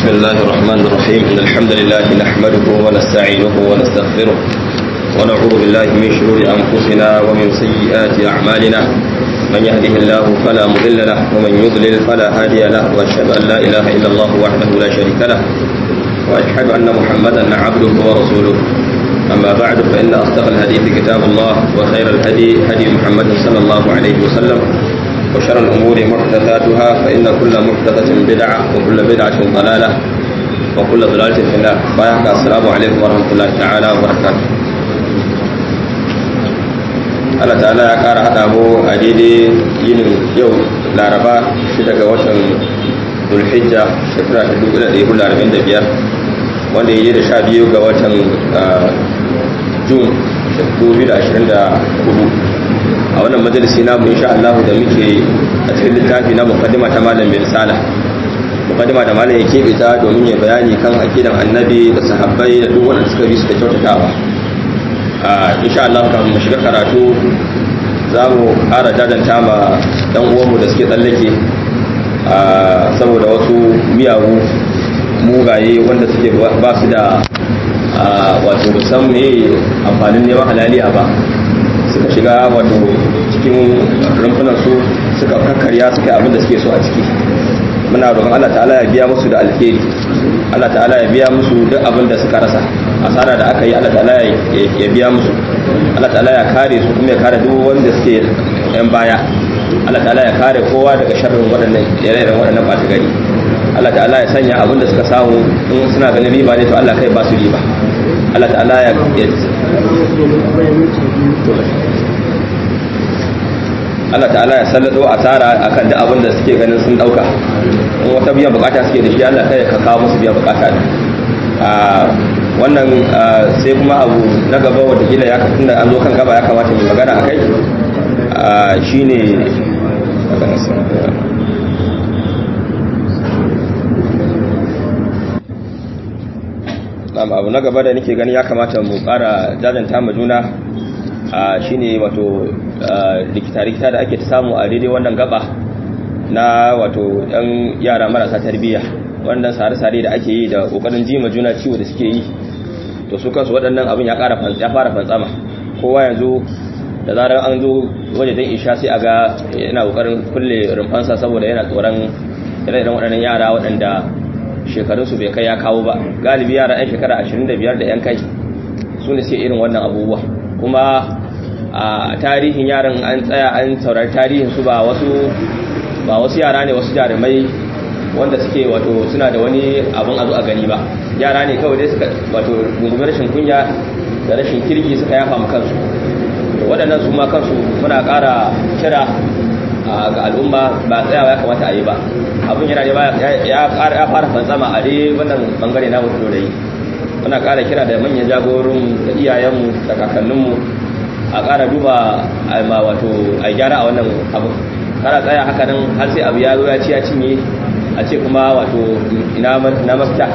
بسم الله الرحمن الرحيم إن الحمد لله نحمده ونستعينه ونستغفره ونعوذ بالله من شرور أنفسنا ومن سيئات أعمالنا من يهده الله فلا مضل له ومن يضلل فلا هادي له وأشهد أن لا إله إلا الله وحده لا شريك له وأشهد أن محمدا عبده ورسوله أما بعد فإن أصدق الحديث كتاب الله وخير الهدي هدي محمد صلى الله عليه وسلم وشر الأمور محدثاتها فإن كل محدثة بدعة وكل بدعة ضلالة وكل ضلالة في النار بايعك السلام عليكم ورحمة الله تعالى وبركاته Allah ta'ala ya ƙara haɗa mu a daidai yinin yau laraba shi daga watan zulhijja shekara ta 1445 wanda ya yi da sha biyu ga watan jun 2024 a wannan majalisi namu insha Allah da muke a cikin littafi na muqaddima ta malam bin sala muqaddima da malam ya kebe ta domin ya bayani kan akidan annabi da sahabbai da duk wanda suka bi su da kyautatawa a insha Allah kan mu shiga karatu za mu ƙara jajanta ma dan uwanmu da suke tsallake saboda wasu miyagu mugaye wanda suke ba su da wato musamman me amfanin neman halaliya ba suka shiga wato cikin rumfunan su suka kakkarya suka yi abin da suke so a ciki muna roƙon Allah ta'ala ya biya musu da alheri Allah ta'ala ya biya musu duk abin da suka rasa asara da aka yi Allah ta'ala ya biya musu Allah ta'ala ya kare su kuma ya kare duk wanda suke yan baya Allah ta'ala ya kare kowa daga sharrin waɗannan ire-iren waɗannan ɓata gari Allah ta'ala ya sanya abin da suka samu in suna ganin riba ne to Allah kai ba su riba Allah ta'ala ya Allah ta'ala ya sallado asara akan duk abin da suke ganin sun dauka in wata biyan bukata suke da shi Allah kai ka kawo musu biyan bukata a wannan sai kuma abu na gaba wanda kila ya tunda an zo kan gaba ya kamata mu magana akai shine abu na gaba da nake gani ya kamata mu ƙara jajanta ma juna shine wato likita-likita da ake ta samu a daidai wannan gaba na wato ɗan yara marasa tarbiyya wannan sare-sare da ake yi da ƙoƙarin jima juna ciwo da suke yi to su kansu waɗannan abin ya fara fantsama kowa yanzu da zarar an zo waje don isha sai a ga yana ƙoƙarin kulle rumfansa saboda yana tsoron ire-iren waɗannan yara waɗanda shekarunsu bai kai ya kawo ba galibi yara 'yan shekara 25 da 'yan kai su ne sai irin wannan abubuwa kuma a tarihin yaran an tsaya an saurari tarihin su ba wasu ba wasu yara ne wasu jarumai wanda suke wato suna da wani abun azu a gani ba yara ne kawai dai suka wato gungumin rashin kunya da rashin kirki suka yafa mu kansu waɗannan su ma kansu muna ƙara kira ga al'umma ba tsayawa ya kamata a yi ba abin yana ya fara fantsama a dai wannan bangare na mutu da yi muna ƙara kira da manyan jagorin da iyayenmu da kakanninmu a ƙara duba ma wato a gyara a wannan abu kara tsaya haka nan har sai abu ya zo ya ci ya cinye a ce kuma wato ina mafita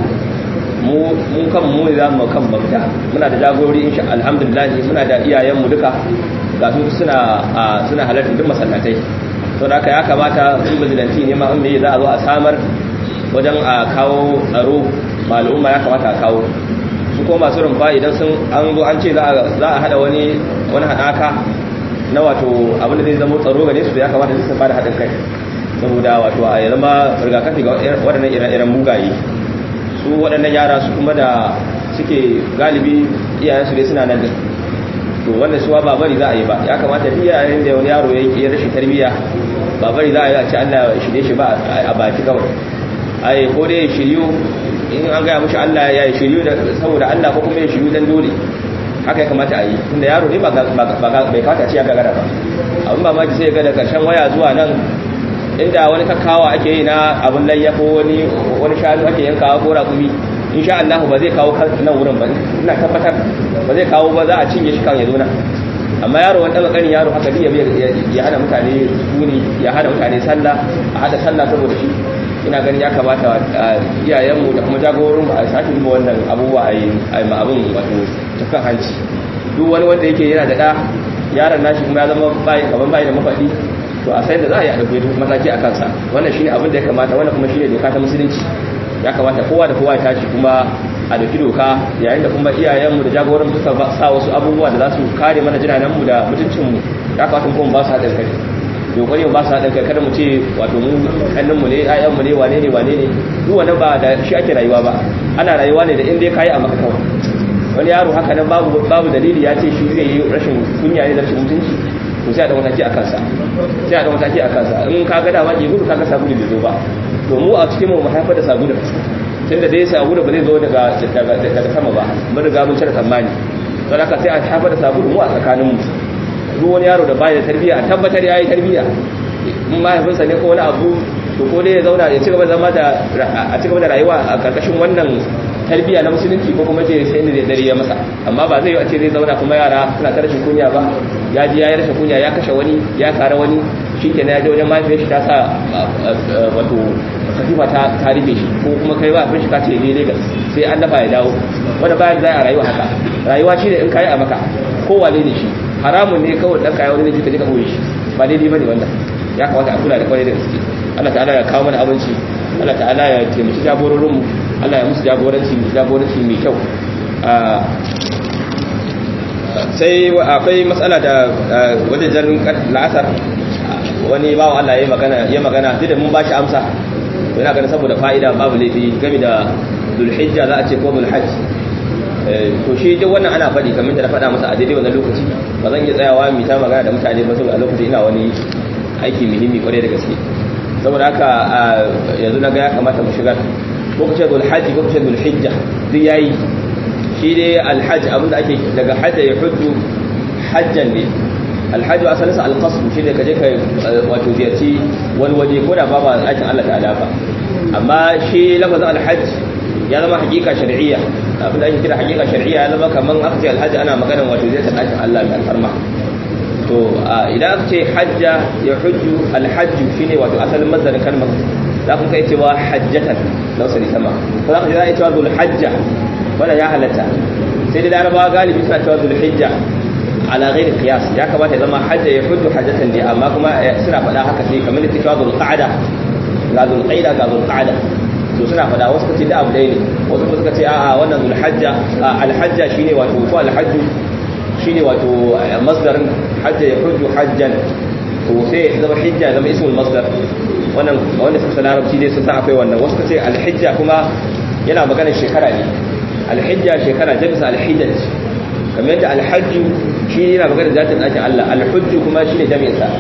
mu kan mu ne za mu kan mafita muna da jagorori insha alhamdulillah muna da iyayenmu duka ga su suna suna halartar duk masallatai to da haka ya kamata in bizilanti ne ma in me za a zo a samar wajen a kawo tsaro ma al'umma ya kamata a kawo su ko masu rumfa idan sun an zo an ce za a hada wani wani hadaka na wato abin da zai zama tsaro gare su ya kamata su fara haɗin kai saboda wato a zama rigakafi ga waɗannan ire-iren mugaye su waɗannan yara su kuma da suke galibi iyayensu dai suna nan to wanda suwa ba bari za a yi ba ya kamata duk yayin da wani yaro ya rashin tarbiyya ba bari za a yi a ce Allah ya shirye shi ba a baki kawai ai ko dai shiryu in an gaya mushi Allah ya yi shiryu saboda Allah ko kuma ya shiryu dan dole haka ya kamata a yi tunda yaro ne ba bai kawata ce ya gagara ba abin ba maki sai ga da karshen waya zuwa nan inda wani kakkawa ake yi na abin layya ko wani wani shanu ake yankawa ko rakumi insha Allah ba zai kawo nan wurin ba ina tabbatar ba zai kawo ba za a cinye shi kan ya zo nan amma yaro wani ɗaga ƙanin yaro haka ya hana mutane suni ya hana mutane sallah a hada sallah saboda shi ina ganin ya kamata iyayenmu da kuma jagororin a sake duba wannan abubuwa a yi ma abin wato takan hanci duk wani wanda yake yana da ɗa yaron nashi kuma ya zama bayi kaman bayi da mafaɗi to a sai da za a yi a ɗauke mataki a kansa wannan shine abin da ya kamata wannan kuma shine doka ta musulunci ya kamata kowa da kowa ya tashi kuma a dauki doka yayin da kuma iyayenmu da jagoran suka sa wasu abubuwa da za su kare mana jinanenmu da mutuncinmu ya kamata kuma ba su haɗin kai dokari ba su haɗin kai kada mu ce wato mu ƙannenmu ne ayyanmu ne wane ne wane ne duk wani ba da shi ake rayuwa ba ana rayuwa ne da inda ya kayi a maka kawai wani yaro haka nan babu babu dalili ya ce shi zai yi rashin kunya ne da rashin mutunci to sai a da mataki a kansa sai a da mataki a kansa in ka ga dama ke gudu ka ga sabulu bai zo ba to mu a cikin mu mu haifar da sabulu tunda dai sabulu ba zai zo daga daga sama ba mun riga mun cire tsammani don haka sai a haifar da sabulu mu a tsakanin mu duk wani yaro da bai da tarbiyya a tabbatar yayi tarbiyya in mahaifinsa ne ko wani abu to ko dai ya zauna ya ci gaba da zama da a ci gaba da rayuwa a karkashin wannan tarbiyya na musulunci ko kuma ce sai ne dare ya masa amma ba zai yi a ce zai zauna kuma yara suna ta rashin kunya ba ya ji ya yi rashin kunya ya kashe wani ya kare wani shi ke na ya je wajen mahaifiyar shi ta sa wato katifa ta ta rufe shi ko kuma kai ba shi ka ce ne Legas sai an dafa ya dawo wanda bayan za a rayuwa haka rayuwa shi ne in kayi a maka ko wane ne shi haramun ne kawai dan kayi wani ne ka je ka boye shi ba daidai bane wannan ya kamata a kula da kwarai da gaske Allah ta'ala ya kawo mana abinci Allah ta'ala ya taimaki jagororinmu Allah ya musu jagoranci jagoranci mai kyau sai akwai matsala da wajen la'asar wani bawan Allah ya magana ya magana duk da mun bashi amsa to ina ganin saboda fa'ida babu laifi game da zulhijja za a ce ko zulhajj to shi duk wannan ana faɗi kamar da na faɗa masa a daidai wannan lokaci ba zan iya tsayawa mu ta magana da mutane ba saboda a lokacin ina wani aiki muhimmi kwarai da gaske saboda haka yanzu na ga ya kamata mu shigar ko kace dul hajji ko kace dul hijja duk yayi shi dai alhajj abinda ake daga hajja ya hujju hajjan ne alhajju asalin sa alqasd shi ne kaje kai wato ziyarci wani waje ko da babu aikin Allah ta'ala ba amma shi lafazin alhajj ya zama hakika shar'iyya abinda ake kira hakika shar'iyya ya zama kaman aka ce alhajj ana maganar wato ziyartar aikin Allah mai alfarma to idan aka ce hajja ya hujju alhajju shine wato asalin mazarin kalmar za ku kai cewa hajjatan na wasu sama ko za ka ji za a yi cewa zul hajja wanda ya halatta sai da larabawa galibi suna cewa zul hijja ala ghairi qiyas ya kamata ya zama hajja ya hujju hajjatan ne amma kuma suna faɗa haka sai kamar da cewa zul qa'ada ga zul qaida ga zul qa'ada to suna faɗa wasu kace da abu ɗaya ne wasu kuma suka ce a'a wannan zul hajja al hajja shine wato ko al hajju shine wato masdarin hajja ya hujju hajjan to sai ya zama hijja ya zama ismul masdar wannan wanda suka san larabci dai sun san akwai wannan wasu kace alhijja kuma yana maganar shekara ne alhijja shekara jamsa alhijjat kamar yadda alhajju shi yana maganar zatin ɗakin Allah alhujju kuma shine jami'in sa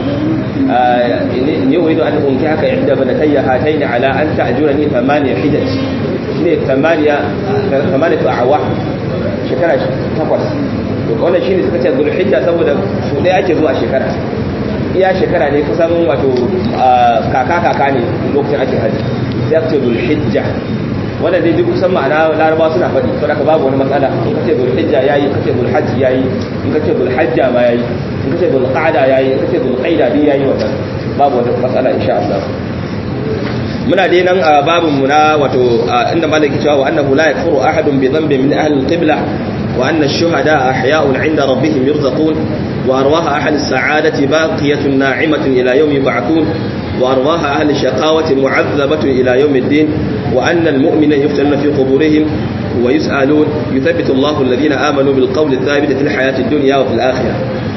ni uridu an unki haka inda banatayya hataini ala an ta'jurani thamaniya hijjat shine thamaniya thamaniyatu a'wa shekara takwas wannan shine suka ce zulhijja saboda su ɗaya ake zuwa shekara iya shekara ne kusan wato kaka kaka ne lokacin ake haji sai aka ce zulhijja wanda zai duk kusan ma'ana laraba suna faɗi to daga babu wani matsala in ka ce zulhijja yayi in ka ce zulhajji yayi in ka ce zulhajja ma yayi in ka ce zulqa'da yayi in ka ce zulqaida din yayi wannan babu wani matsala insha Allah muna dai nan a babin mu na wato inda malaki cewa wa annahu la yakfuru ahadun bi dhanbin min ahli al-qibla وأن الشهداء أحياء عند ربهم يرزقون وأرواح أهل السعادة باقية ناعمة إلى يوم يبعثون وأرواح أهل الشقاوة معذبة إلى يوم الدين وأن المؤمن يفتن في قبورهم ويسألون يثبت الله الذين آمنوا بالقول الثابت في الحياة الدنيا وفي الآخرة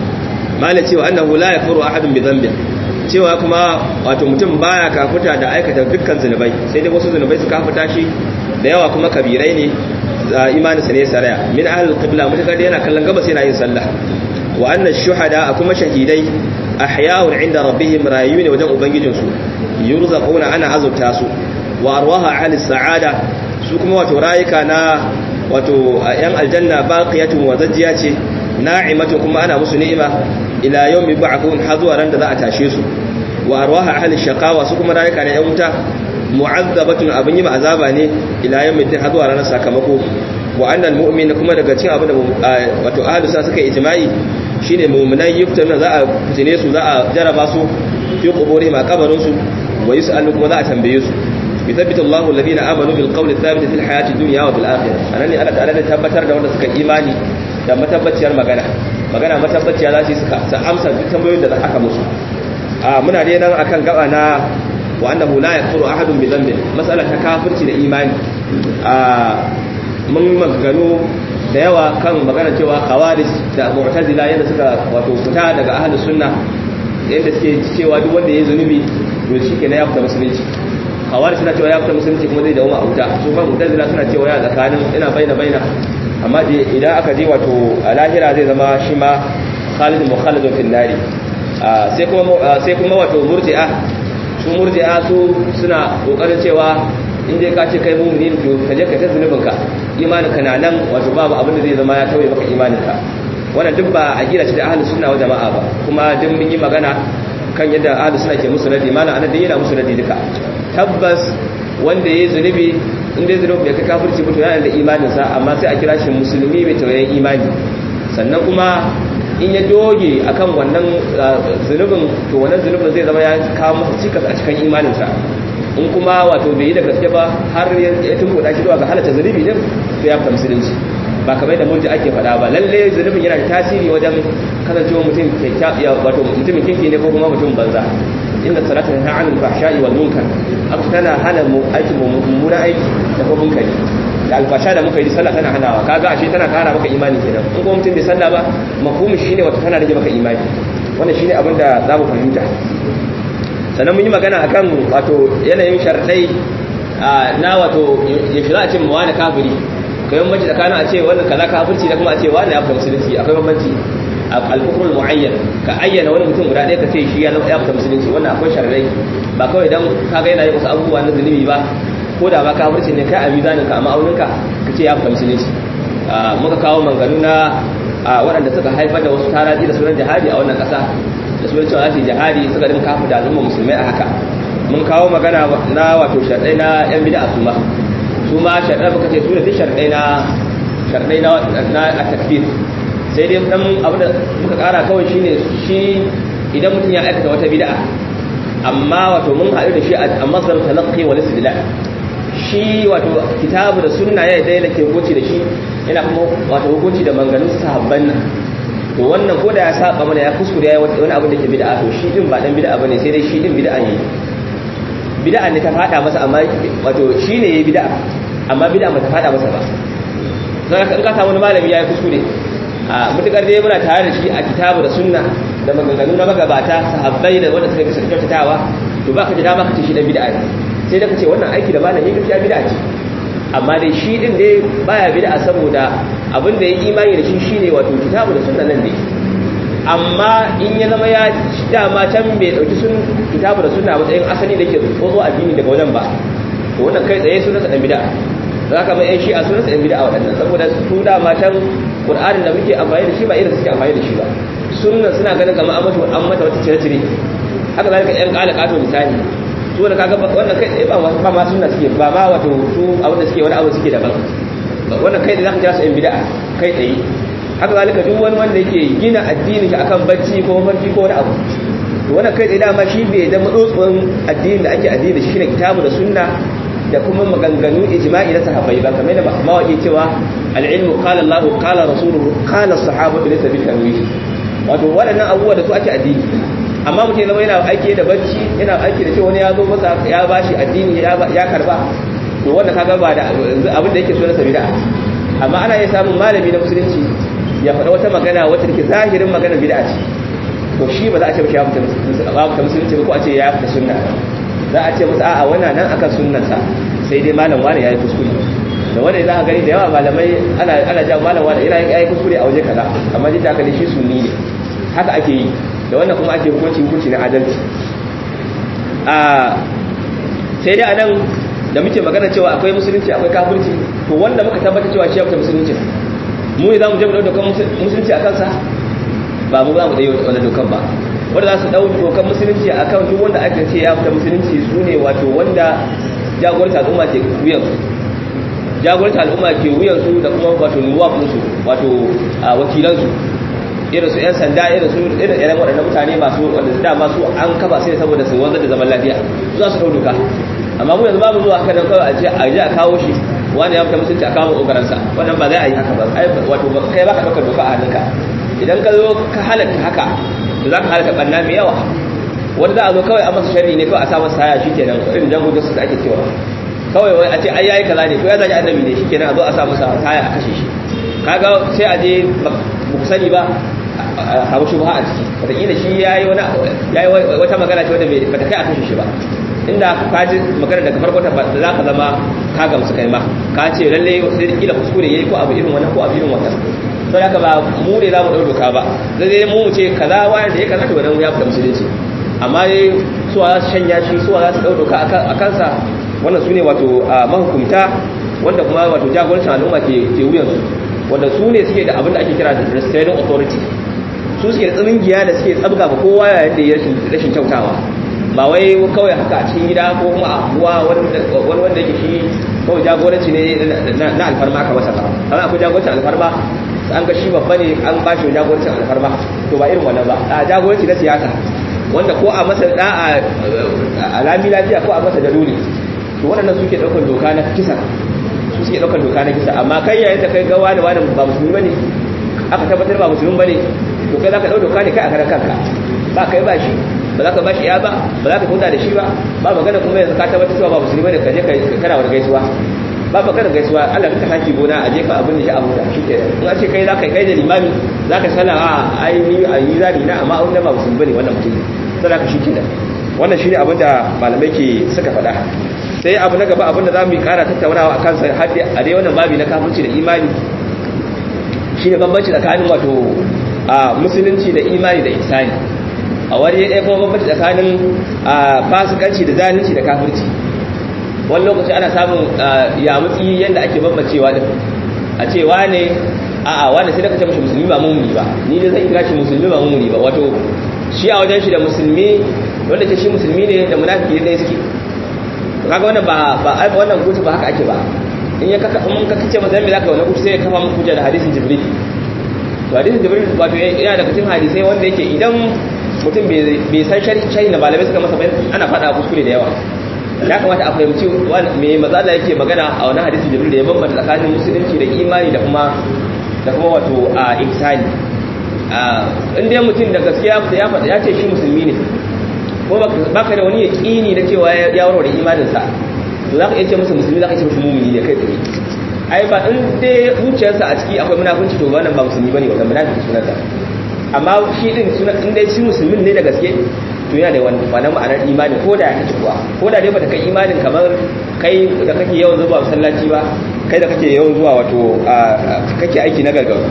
ما التي وأنه لا يكفر أحد بذنبه cewa kuma wato mutum baya kafuta da aikata dukkan zunubai sai dai wasu zunubai su kafuta shi da yawa kuma kabirai ne imaninsa ne saraya min ahlul qibla mutakar yana kallon gabas yana yin sallah wa anna shuhada kuma shahidai ahya'un inda rabbihim rayuwa ne wajen ubangijin su yurzaquna ana azurta su wa arwaha ahli sa'ada su kuma wato rayuka na wato yan aljanna baqiyatun wa zajjiya ce na'imatun kuma ana musu ni'ima ila yawmi ba'thun har zuwa ran da za a tashe su wa arwaha ahli shaqawa su kuma rayuka na yan wuta mu'azzabatun abin yi azaba ne ila yawmin din zuwa ranar sakamako wa annal mu'min kuma daga cikin abin da wato ahlus sunna suka ijma'i shine mu'minai yuftanu za a fitine su za a jaraba su fi quburi ma kabarin su wa yus'alu kuma za a tambaye su yuthabbitu Allahu alladhina amanu bil qawli thabit fil hayati dunya wa bil akhirah anan ne Allah ta'ala da tabbatar da wanda suka imani da matabbaciyar magana magana matabbaciya za su suka amsa duk tambayoyin da aka musu a muna dai nan akan gaba na wa annahu la yakfuru ahadun bi dhanbin mas'ala ta kafirci da imani a mun maganganu da yawa kan magana cewa khawarij da mu'tazila yadda suka wato fita daga ahlus sunna yadda suke cewa duk wanda ya zunubi to shi kenan ya fita musulunci khawarij suna cewa ya fita musulunci kuma zai dawo a wuta su fa mu'tazila suna cewa ya tsakanin ina baina baina amma idan aka je wato a lahira zai zama shi ma khalidun mukhalladun fil nari sai kuma sai kuma wato murji'a su murji'a su suna kokarin cewa in dai ka ce kai mu'mini to ka je ka ta zunubin ka imanin ka na nan wato babu abin da zai zama ya tauye maka imanin ka wannan duk ba a gida ce da ahlus sunna wa jama'a ba kuma duk mun yi magana kan yadda ahlus sunna ke musu radi malam anan dai yana musu radi duka tabbas wanda yayi zunubi in dai zunubi ya kai kafirci mutu yana da imanin sa amma sai a kira shi musulmi mai tawayen imani sannan kuma in ya doge akan wannan zunubin to wannan zunubin zai zama ya kawo masa cikas a cikin imaninsa in kuma wato bai yi da gaske ba har ya tunkuɗa shi zuwa ga halatta zunubi din to ya fita musulunci ba kamar da murji ake faɗa ba lalle zunubin yana da tasiri wajen kasancewa mutum wato mutumin kinki ne ko kuma mutum banza inda salatu ta anil fahsha'i wal munkar haka tana hana mu aiki mummunan aiki da kuma munkari da alfasha da muka yi sallah tana hanawa kaga ashe tana kara maka imani kenan in kuma mutum bai sallah ba mafhumin shine wato tana rage maka imani wannan shine abin da za mu fahimta sannan mun yi magana akan wato yanayin sharadai na wato ya shira a ce mu wani kafiri kai bambanci tsakanin a ce wannan kaza kafirci da kuma a ce wani ya fita musulunci akwai bambanci al-kufrul muayyan ka ayyana wani mutum guda ɗaya ka ce shi ya fita musulunci wannan akwai sharadai ba kawai dan kaga yana yin wasu abubuwa na zunubi ba ko da ba kafirci ne kai a mizanin ka a ma'auninka ka ce ya fita musulunci muka kawo manganu na waɗanda suka haifar da wasu taraji da sunan jihadi a wannan ƙasa da sunan cewa su jihadi suka dinka kafa da al'umma musulmai a haka mun kawo magana na wato sharɗai na yan bid'a su ma su ma sharɗai muka ce su ne duk sharɗai na sharɗai na a takfir sai dai dan abu da muka ƙara kawai shine shi idan mutum ya aikata wata bid'a amma wato mun haɗu da shi a masdar talaqqi wal istidlal shi wato kitabu da sunna ya daina ke hukunci da shi yana kuma wato hukunci da manganun sahabban nan to wannan ko da ya saba mana ya kuskure ya wani abin da ke bid'a to shi din ba dan bid'a bane sai dai shi din bid'a ne bid'a ne ta fada masa amma wato shi ne yayi bid'a amma bid'a ba ta fada masa ba sai ka in ka samu wani malami ya yi kuskure a mutukar dai muna tare da shi a kitabu da sunna da maganganu na magabata sahabbai da wanda suka bisa kyautatawa to ba ka ji dama ka ce shi dan bid'a ne sai da ka ce wannan aiki da malami gaskiya bid'a ce amma dai shi din dai baya bid'a saboda abin da ya imani da shi shine wato kitabu da sunna nan ne amma in ya zama ya dama can bai dauki sun kitabu da sunna matsayin asali da yake tsotso addini daga wajen ba to wannan kai tsaye sunansa dan bid'a za ka mai yan shi'a sunansa yan bid'a waɗannan saboda su dama can qur'anin da muke amfani da shi ba irin suke amfani da shi ba sunna suna ganin kamar an mata an mata wata cire-cire haka zalika yan kala kato misali su da kaga wannan kai ba ba ma sunna suke ba ma wato su abin da suke wani abu suke daban wannan kai da zaka kira su yan bid'a kai tsaye haka zalika duk wani wanda yake gina addini shi akan bacci ko mafarki ko wani abu to wannan kai tsaye dama shi bai da matsotsuwan addini da ake addini da shi ne kitabu da sunna da kuma maganganu ijma'i na sahabbai ba kamar da mawaki cewa al-ilmu qala Allahu qala rasuluhu qala as-sahabatu laysa bil tanwih wato waɗannan abubuwa da su ake addini amma mutum zama yana aiki da bacci yana aiki da cewa wani ya zo masa ya bashi addini ya karba to wanda kaga ba da abin da yake so na sabida amma ana iya samun malami na musulunci ya faɗa wata magana wata take zahirin magana bid'a ce to shi ba za a ce ya fita musulunci ba ko a ce ya fita sunna za a ce masa a'a wannan nan akan sunnansa sai dai malam wani yayi kuskure da wanda za ka gani da yawa malamai ana ana jawo malam wani yana yayi kuskure a waje kaza amma jin haka shi sunni ne haka ake yi da wannan kuma ake hukunci hukunci na adalci a sai dai anan da muke magana cewa akwai musulunci akwai kafirci to wanda muka tabbata cewa shi ya fita musulunci mu ne za mu je mu dauka musulunci a kansa ba mu za mu ɗaya wani dokan ba wanda za su ɗau dokan musulunci a kan duk wanda aka ce ya fita musulunci su ne wato wanda jagorta al'umma ke wuyansu jagorta al'umma ke wuyansu da kuma wato nuwafinsu wato wakilansu irin su 'yan sanda irin su irin irin waɗannan mutane masu wanda su dama su an kafa sai saboda su wanzar da zaman lafiya su za su ɗau doka amma mu yanzu babu zuwa haka nan kawai a ce a je a kawo shi wani ya fita musulunci a kawo ƙoƙarinsa wannan ba za a yi haka ba wato kai ba ka ɗaukar doka a hannunka idan ka zo ka halatta haka to za ka halatta ɓanna mai yawa wanda za a zo kawai a masa sharri ne kawai a sa masa saya shikenan irin jango da su ake cewa kawai wai a ce ai yayi kaza ne ko ya zagi annabi ne shikenan a zo a sa masa saya a kashe shi kaga sai a je ba ku sani ba a hawo shi ba a ciki wataƙila shi yayi wani yayi wata magana ce wanda ba ta kai a kashe shi ba inda ka ji magana daga farko ta za ka zama ka gamsu kai ma ka ce lalle sai da kila kuskure yayi ko abu irin wannan ko abu irin wannan to haka ba mu ne za mu ɗau doka ba zai mu mu ce kaza wani da ya kaza to wannan ya fita musulunci amma dai suwa za su shanya shi suwa za su ɗau doka a kansa wannan su ne wato mahukumta wanda kuma wato jagorancin al'umma ke wuyansu wanda su ne suke da abin da ake kira da restraining authority su suke da tsamingiya da suke tsabga ba kowa yayin da ya rashin kyautawa ba wai kawai haka a cikin gida ko kuma a abuwa wani wanda yake shi kawai jagoranci ne na alfarma aka masa ba amma akwai jagorancin alfarma an ga shi babba ne an ba shi jagorancin alfarma to ba irin wannan ba a jagoranci na siyasa wanda ko a masa da a lami lafiya ko a masa da dole to waɗannan suke ɗaukar doka na kisa su suke ɗaukar doka na kisa amma kai yayin da kai ga wani wani ba musulmi bane aka tabbatar ba musulmi bane to kai zaka ɗau doka ne kai a karan kanka ba kai ba shi ba za ka ba shi ya ba ba za ka kuta da shi ba ba magana kuma yanzu ka tabbatar cewa ba musulmi bane ka je ka kana wani gaisuwa ba magana gaisuwa Allah ka haki gona a jefa abin da shi abu da shike in a ce kai za ka kai da limami za ka sallah a ai ni a yi zani na amma wanda ba musulmi bane wannan mutum sai ka shike da wannan shine abin da malamai ke suka faɗa sai abu na gaba abin da zamu yi ƙara tattaunawa a kansa har a dai wannan babi na kafirci da imani shine bambanci tsakanin wato a musulunci da imani da ihsani a wani ɗaya kuma bambanci tsakanin fasikanci da zalunci da kafirci wani lokaci ana samun yamutsi yadda ake bambancewa din a ce wane a'a wane sai da kace mashi musulmi ba mumuni ba ni ne zan kira shi musulmi ba mumuni ba wato shi a wajen shi da musulmi wanda ke shi musulmi ne da munafiki ne suke to kaga wannan ba ba wannan gutu ba haka ake ba in ya kaka in ka kace mazan me zaka wannan gutu sai ya kafa muku da hadisin jibril to hadisin jibril wato yana da cikin hadisai wanda yake idan mutum bai san sharhi na malamai suka masa bayan ana faɗa kuskure da yawa ya kamata a fahimci me matsala yake magana a wani hadisin jibril da ya bambanta tsakanin musulunci da imani da kuma da kuma wato a ihsani in dai mutum da gaskiya ya faɗa ya ce shi musulmi ne ko baka da wani yaƙini na cewa ya warware imaninsa to za ka iya ce masa musulmi za ka ce masa mumini ne kai tsaye ai ba in dai zuciyarsa a ciki akwai munafunci to wannan ba musulmi bane wannan munafiki sunansa amma shi din sunan in dai shi musulmin ne da gaske to yana da wannan ma'anar imani ko da ya kace kuwa ko da dai bata kai imanin kamar kai da kake yawan zuwa masallaci ba kai da kake yawan zuwa wato kake aiki na gargaru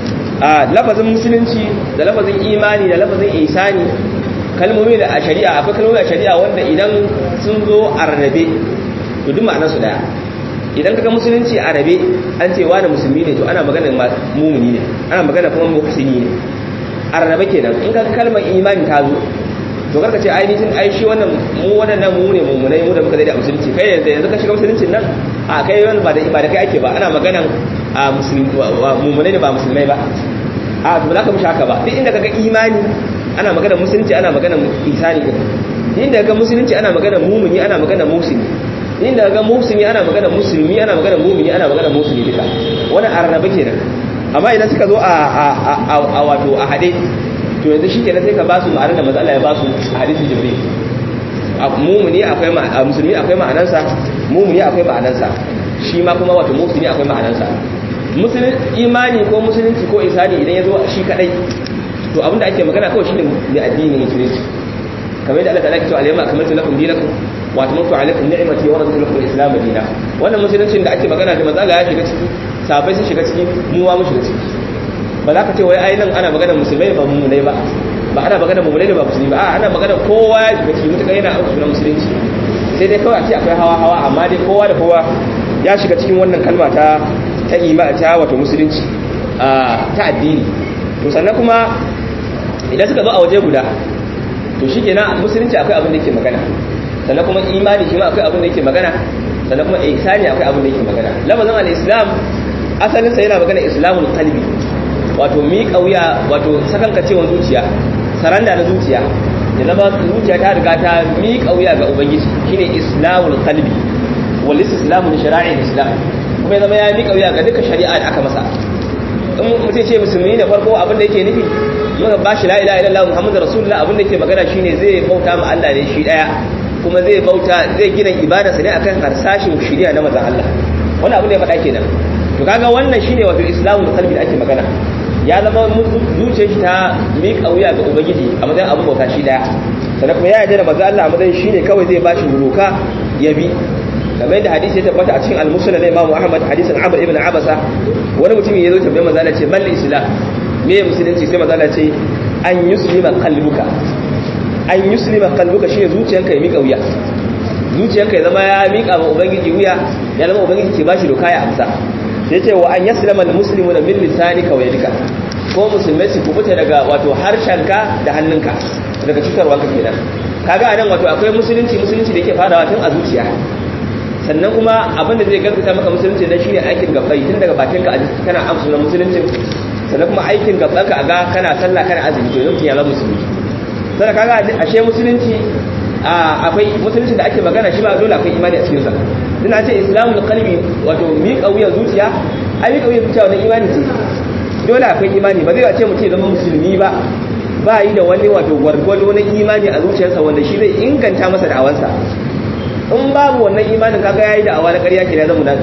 a lafazin musulunci da lafazin imani da lafazin isani kalmomi da a shari'a akwai kalmomi a shari'a wanda idan sun zo a rarrabe to duk ma'anar su daya idan kaga musulunci a rabe an ce wani musulmi ne to ana maganar mumuni ne ana maganar kuma muhsini ne a rarrabe kenan in ka kalmar imani ta zo to karka ce ainihin ai shi wannan mu waɗannan mu ne mummunai mu da muka zai da musulunci kai yanzu yanzu ka shiga musuluncin nan a kai wani ba da ba da kai ake ba ana maganan a musulmi mummunai ne ba musulmai ba a to za ka mishi haka ba duk inda kaga imani ana maganar musulunci ana maganar isani din duk inda kaga musulunci ana maganar mumuni ana maganar musulmi duk inda kaga musulmi ana maganar musulmi ana maganar mumuni ana maganar musulmi duka wannan arnabe kenan amma idan suka zo a a wato a hade to yanzu shi kenan sai ka ba su ma'anar da matsala ya ba su a hadisin jibril mumuni akwai a musulmi akwai ma'anansa mumuni akwai ma'anansa shi ma kuma wato musulmi akwai ma'anansa musulun imani ko musulunci ko isani idan ya zo shi kadai to abinda ake magana kawai shine ne addinin musulunci kamar yadda Allah ta'ala ke cewa alayma akmaltu lakum dinakum wa atmamtu alaykum ni'mati wa raditu lakum al-islam dinan wannan musuluncin da ake magana da matsala ya shiga ciki sabai sun shiga ciki mu ma mu shiga ciki ba za ka ce wai ainihin ana magana musulmai ba mummunai ba ba ana magana mummunai ba musulmi ba a ana magana kowa ya shiga cikin mutuka yana auku na musulunci sai dai kawai a ce akwai hawa hawa amma dai kowa da kowa ya shiga cikin wannan kalma ta ta ima ta wato musulunci ta addini to sannan kuma idan suka zo a waje guda to shi kenan musulunci akwai abin da yake magana sannan kuma imani shi ma akwai abin da yake magana sannan kuma ihsani akwai abin da yake magana lafazin al-islam asalinsa yana magana islamul qalbi wato miƙa wuya wato sakankacewan zuciya saranda na zuciya da zama zuciya ta riga ta miƙa wuya ga ubangiji shine islamul qalbi wal islamu li shara'i islam kuma ya zama ya miƙa wuya ga duka shari'a da aka masa in mutum ce musulmi ne farko abin da yake nufi muka bashi la ilaha illallah muhammadur rasulullah abin da yake magana shine zai bauta ma Allah ne shi daya kuma zai bauta zai gina ibadarsa ne akan harsashin shari'a na manzon Allah wannan abin da ya faɗa kenan to kaga wannan shine wato islamul qalbi da ake magana ya zama zuciyar shi ta miƙa wuya ga ubangiji a matsayin abin bauta shi daya sannan kuma ya yarda da manzon Allah a matsayin shine kawai zai bashi doka ya bi kamar yadda hadisi ya tabbata a cikin al-musnad na Imam Ahmad hadisin Amr ibn Abasa wani mutum ya zo tambayar manzo Allah ce mal islam me musulunci sai manzo Allah ce an yuslima qalbuka an yuslima qalbuka shine zuciyanka ya mika wuya zuciyanka ya zama ya mika ma ubangiji wuya ya zama ubangiji ke bashi doka ya amsa sai ce wa an yaslama al-muslimuna min lisanika wa yadika ko musulmai su kubuta daga wato harshenka da hannunka daga cutarwa ka kenan kaga anan wato akwai musulunci musulunci da yake farawa tun a zuciya sannan kuma abinda zai gaskata maka musulunci dan shine aikin gabbai tun daga bakinka a jiki kana amsa na musulunci sannan kuma aikin gabbanka a ga kana sallah kana azumi to yanzu ya zama musulmi sannan kaga ashe musulunci akwai musulunci da ake magana shi ba dole akwai imani a cikin sa din ce islamul qalbi wato miƙa wuyan zuciya ai miƙa wuyan zuciya wannan imani ce dole akwai imani ba zai ce mutum ya zama musulmi ba ba yi da wani wato gwargwado na imani a zuciyarsa wanda shi zai inganta masa da'awansa in babu wannan imanin kaga yayi da awa na ƙarya ke da zama nan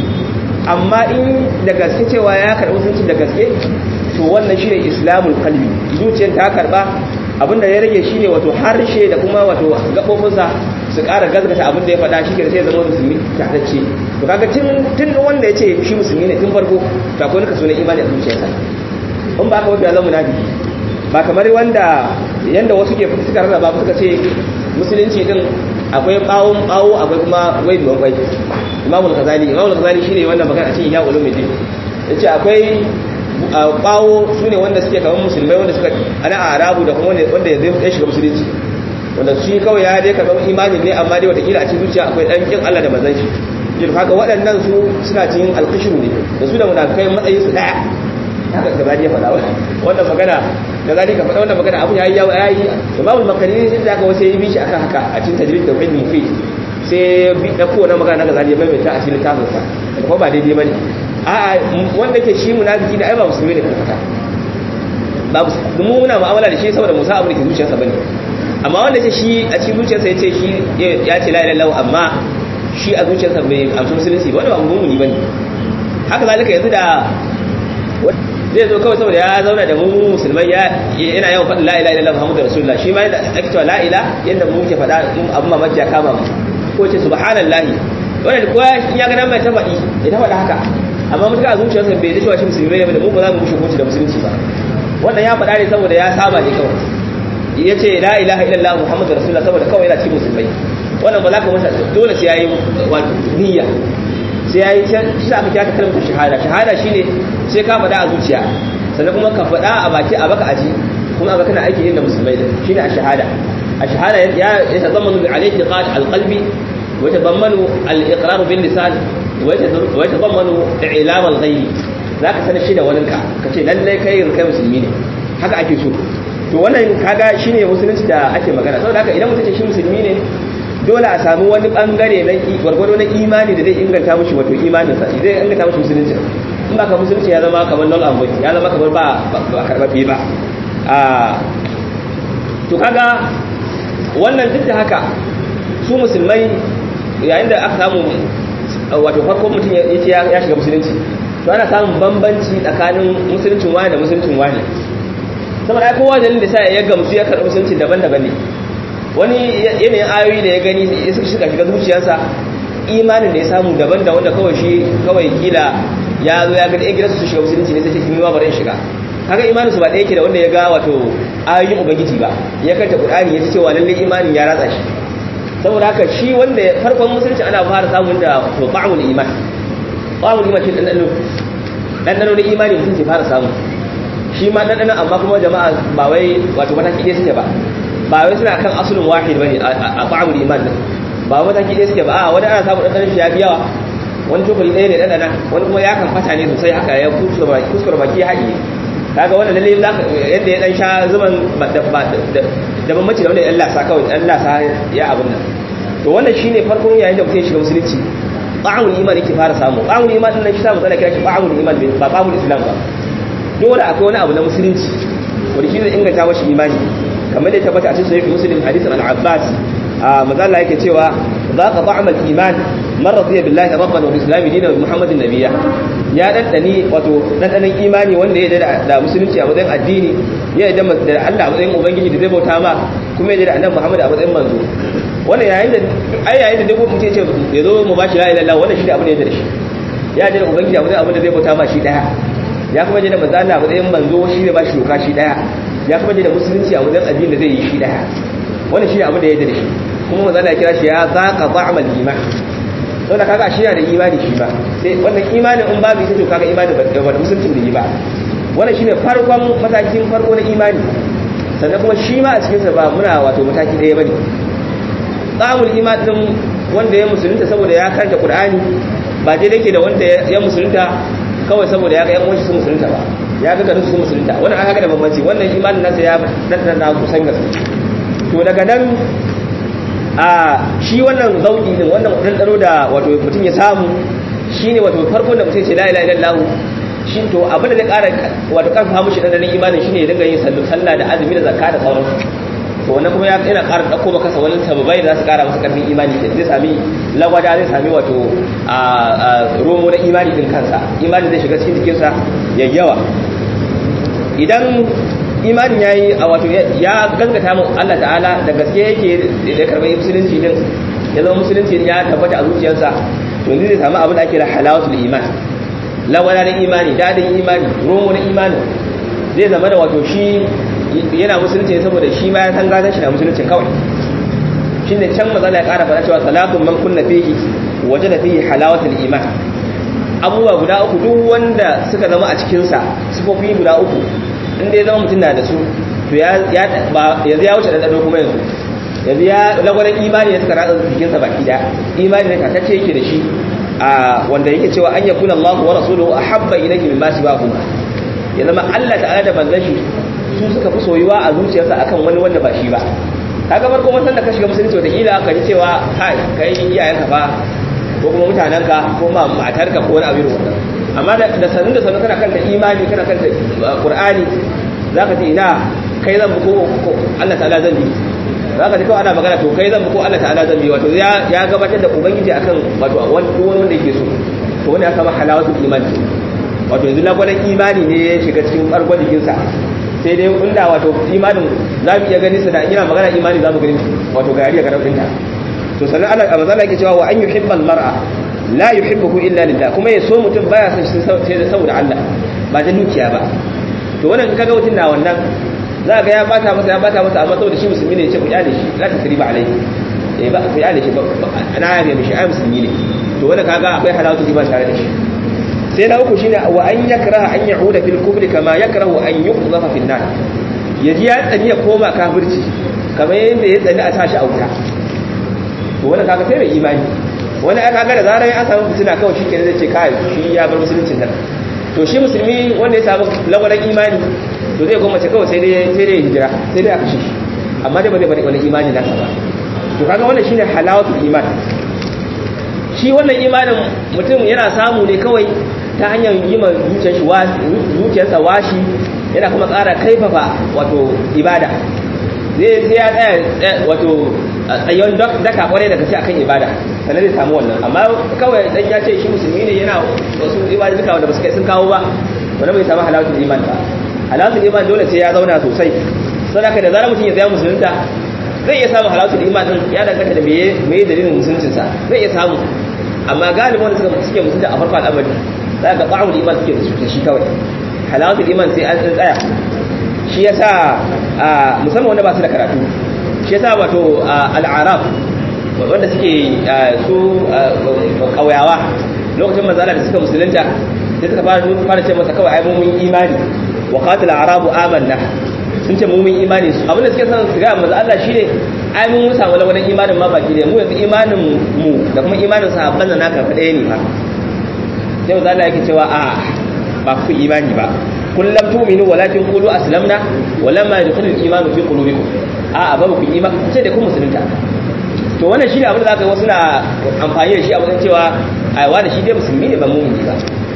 amma in da gaske cewa ya karɓi musulunci da gaske to wannan shine islamul qalbi zuciyar ta karba abinda ya rage shine wato harshe da kuma wato gabobinsa su ƙara gazgata abinda ya faɗa shi ke sai ya zama musulmi tatacce to kaga tun tun wanda ya ce shi musulmi ne tun farko to akwai kaso na imani a zuciyarsa in ba ka wata zama munafiki ba kamar wanda yanda wasu ke suka rarraba suka ce musulunci din akwai bawon bawo akwai kuma wai duwan kwai imamul ghazali imamul ghazali shine wannan magana a cikin ya ulumuddin yace akwai bawo sune wanda suke kamar musulmai wanda suka ana arabu da kuma wanda ya zai shiga musulunci wanda shi kawai ya dai karɓar imanin ne amma dai watakila a cikin zuciya akwai ɗan kin Allah da manzon shi yin haka waɗannan su suna cikin alkishiru ne da su da munafikai matsayin su ɗaya haka gazali ya faɗa wannan magana gazali ka faɗa wannan magana abu yayi yawa yayi imamul makariri sai da aka wasu yi bishi akan haka a cikin tajrid da ilmi fi sai bi da kowane magana na gazali ya maimaita a cikin littafin sa ko ba daidai bane a'a wanda ke shi munafiki ne ai ba musulmi ne kwata babu mu muna mu'amala da shi saboda musa abu da ke zuciyarsa bane amma wanda ce shi a cikin zuciyarsa ya ce shi ya ce la ilaha illallah amma shi a zuciyarsa bai amsa musulunci ba wanda ba mumuni bane haka zalika yanzu da zai zo kawai saboda ya zauna da mu musulmai yana yawan faɗin la ilaha illallah muhammadu rasulullah shi ma yadda ake cewa la ilaha yadda mu muke faɗa abin mamaki ya kama mu ko ce subhanallahi wannan ko ya ga nan mai ta faɗi ya ta faɗa haka amma mutuka a zuciyarsa bai da cewa shi musulmi ne mu ba za mu mushe koci da musulunci ba wannan ya faɗa ne saboda ya saba ne kawai ya ce la ilaha illallah muhammadu rasulullah saboda kawai yana cikin musulmai wannan ba za ka masa dole sai ya yi niyya sai ya yi shi sa aka kira ta kalmar shahada shahada shine sai ka faɗa a zuciya sannan kuma ka faɗa a baki a baka aji kuma a kana aiki yin da musulmai da shine a shahada a shahada ya yatazammanu bi alayhi qad alqalbi wa yatazammanu al-iqrar bil lisan wa yatazammanu i'lam al-ghayb zaka sanar shi da waninka kace lallai kai kai musulmi ne haka ake so to wannan kaga shine musulunci da ake magana saboda haka idan mutum ce shi musulmi ne dole a samu wani bangare na gwargwado na imani da zai inganta mushi wato imanin sa zai inganta mushi musulunci in ba ka musulunci ya zama kamar null and void ya zama kamar ba ba karbabe ba a to kaga wannan duk da haka su musulmai yayin da aka samu wato farko mutum ya ce ya shiga musulunci to ana samun bambanci tsakanin musuluncin wani da musuluncin wani saboda ai kowa dalilin da sa ya gamsu ya karɓi musulunci daban-daban ne wani yanayin ayoyi da ya gani ya suka shiga shiga zuciyarsa imanin da ya samu daban da wanda kawai shi kawai kila ya zo ya gani yan gidansu su shiga musulunci ne sai ce kimi ma bari shiga kaga imanin su ba ɗaya ke da wanda ya ga wato ayoyin ubangiji ba ya kanta qur'ani ya ce cewa lalle imanin ya ratsa shi saboda haka shi wanda farkon musulunci ana fara samun da to ba'ul iman ba'ul iman shi dan dan dan dan imani mutum ke fara samu shi ma dan amma kuma jama'a ba wai wato mataki ɗaya suke ba ba wai suna kan asulun wahid bane a ba'amul iman din ba mataki ɗaya suke ba a wani ana samu ɗanɗanon shi ya fi yawa wani cokali ɗaya ne ɗanɗana wani kuma ya kan fata ne sosai haka ya kuskura baki ya haɗiye kaga wannan lalle yadda ya ɗan sha zuban da bambanci da wanda ya lasa kawai ɗan lasa ya abin nan to wannan shine farkon yayin da mutum ya shiga musulunci ba'amul iman yake fara samu ba'amul iman din nan shi samu tsana kira shi ba'amul iman ba ba'amul islam ba dole akwai wani abu na musulunci wanda shi zai inganta mashi imani kamar da ya tabbata a cikin sahih muslim hadisin al-abbas manzo Allah yake cewa ذاق طعم الإيمان من رضي بالله ربا وبالإسلام دينا وبمحمد نبيا ya ɗanɗani wato ɗanɗanin imani wanda ya da musulunci a matsayin addini ya da Allah a matsayin ubangiji da zai bauta ma kuma ya da annabi Muhammad a matsayin manzo wannan yayin da ai yayin da duk mutum ya ce ya zo mu bashi la ilaha illallah wannan shi da abin da ya da shi ya da ubangiji a matsayin abin da zai bauta ma shi daya ya kuma da manzo Allah a matsayin manzo shi ne bashi doka shi daya ya kuma da musulunci a matsayin addini da zai yi shi daya wannan shi ne abin da ya da shi kuma manzo Allah ya kira shi ya zaqa ta'mal iman don da kaga shi yana da imani shi ba sai wannan imanin in babu ita to kaga imanin ba da musulunci da yi ba wannan shine farkon matakin farko na imani sannan kuma shi ma a cikin sa ba muna wato mataki daya bane tsamul iman din wanda ya musulunta saboda ya karanta qur'ani ba dai yake da wanda ya musulunta kawai saboda ya ga yan uwan su musulunta ba ya ga garin su musulunta wannan an haka da bambanci wannan imanin nasa ya daddana kusan gaske to daga nan a shi wannan zauki din wannan ɗanɗano da wato mutum ya samu shi ne wato farkon da mutum ce la ilaha illallah shi to abin da zai ƙara wato ƙarfafa mushi ɗanɗanon imanin shi ne ya dinga yin sallah da azumi da zakka da sauransu to wannan kuma ya yana ƙara ɗauko maka sa wani sababai da za su ƙara masa ƙarfin imani zai sami lagwada zai sami wato a romo na imani din kansa imani zai shiga cikin jikinsa ya yawa idan imanin ya yi a wato ya gaskata mu Allah ta'ala da gaske yake da karɓar musulunci din ya zama musulunci ya tabbata a zuciyarsa to yanzu zai samu abin da ake da halawatul iman lawala na imani dadin imani romo na imani zai zama da wato shi yana musulunci saboda shi ma ya san gadon shi na musulunci kawai shi ne can mazala ya ƙara faɗa cewa salatun man kunna fihi waje da fihi halawatul iman abubuwa guda uku duk wanda suka zama a cikinsa sifofi guda uku inda ya zama mutum na da su to yanzu ya wuce ɗanɗano kuma yanzu yanzu ya lagwaran imani ya suka ratsa jikinsa baki da imani da kakacce yake da shi a wanda yake cewa an yakuna Allah wa rasuluhu ahabba ilayhi mimma siwahuma ya zama Allah ta'ala da manzon shi su suka fi soyuwa a zuciyarsa akan wani wanda ba shi ba kaga farko mun san da ka shiga musulunci wata kila ka ji cewa kai kai iyayenka fa ko kuma mutanenka ko ma matarka ko wani abin wannan amma da sanin da sanin kana kanta imani kana kanta qur'ani zaka ce ina kai zan ko Allah ta'ala zan bi zaka ji kawai ana magana to kai zan ko Allah ta'ala zan bi wato ya ya gabatar da ubangiji akan wato wani wanda yake so to wani ya kama halawatul imani wato yanzu lagwadan imani ne ya shiga cikin bargon jikinsa sai dai inda wato imanin za mu iya gani su da ina magana imani za mu gani wato gari ga rabin ta to sannan Allah a mazala yake cewa wa an yuhibbal mar'a la yuhibbuhu illa lillah kuma ya so mutum baya son shi sai da saboda Allah ba ta dukiya ba to wannan kaga mutum na wannan za ga ya bata masa ya bata masa amma saboda shi musulmi ne ya ce ku kyale shi la tasriba alaihi eh ba ku kyale shi ba ana yabe mishi ai musulmi ne to wannan kaga akwai halatu ba tare da shi sai na uku shine wa an yakraha an ya'uda fil kufri kama yakrahu an yuqdhafa fil nar yaji ya tsani ya koma kafirci kamar yadda ya tsani a sashi a wuta to wannan kaga sai mai imani wani aka ga da zarar an samu fitina kawai shi kenan zai ce kai shi ya bar musuluncin nan to shi musulmi wanda ya samu lagwaran imani to zai goma ce kawai sai dai sai dai hijira sai dai a kashe shi amma dai ba zai bari wani imani nasa ba to kaga wannan shine halawatul iman shi wannan imanin mutum yana samu ne kawai ta hanyar yi ma zuciyarsa washi yana kuma ƙara kaifafa wato ibada zai sai ya tsaya wato tsayon daka kwarai daga ce akan ibada sannan zai samu wannan amma kawai dan ya ce shi musulmi ne yana wasu ibada duka wanda ba su kai sun kawo ba wanda bai samu halawatul iman ba halawatul iman dole sai ya zauna sosai saboda da zarar mutum ya zama musulunta zai iya samun halawatul iman din ya danganta da meye meye dalilin musuluncinsa zai iya samu amma galibin wanda suka suke musulunta a farko al'amari za ga ba'ul iman suke da shi kawai halawatul iman sai an tsaya shi yasa musamman wanda ba su da karatu shi yasa wato al'arab wanda suke su kauyawa lokacin manzala da suka musulunta sai suka fara fara ce masa kawai ai mun imani wa qatil arabu amanna sun ce mumin imani su abinda suke son su ga manzo Allah shine ai mun samu lawanin imanin ma baki da mu yanzu imanin mu da kuma imanin sahabban nan naka fa ɗaya ne fa sai manzo Allah yake cewa a ba ku imani ba kullum tu'minu walakin qulu aslamna walamma yadkhulu al-imanu fi qulubikum a a ba ku imani sai da ku musulunta to wannan shine abin da zaka wasu na amfani da shi a wajen cewa ai wani shi dai musulmi ne ba mu'mini ba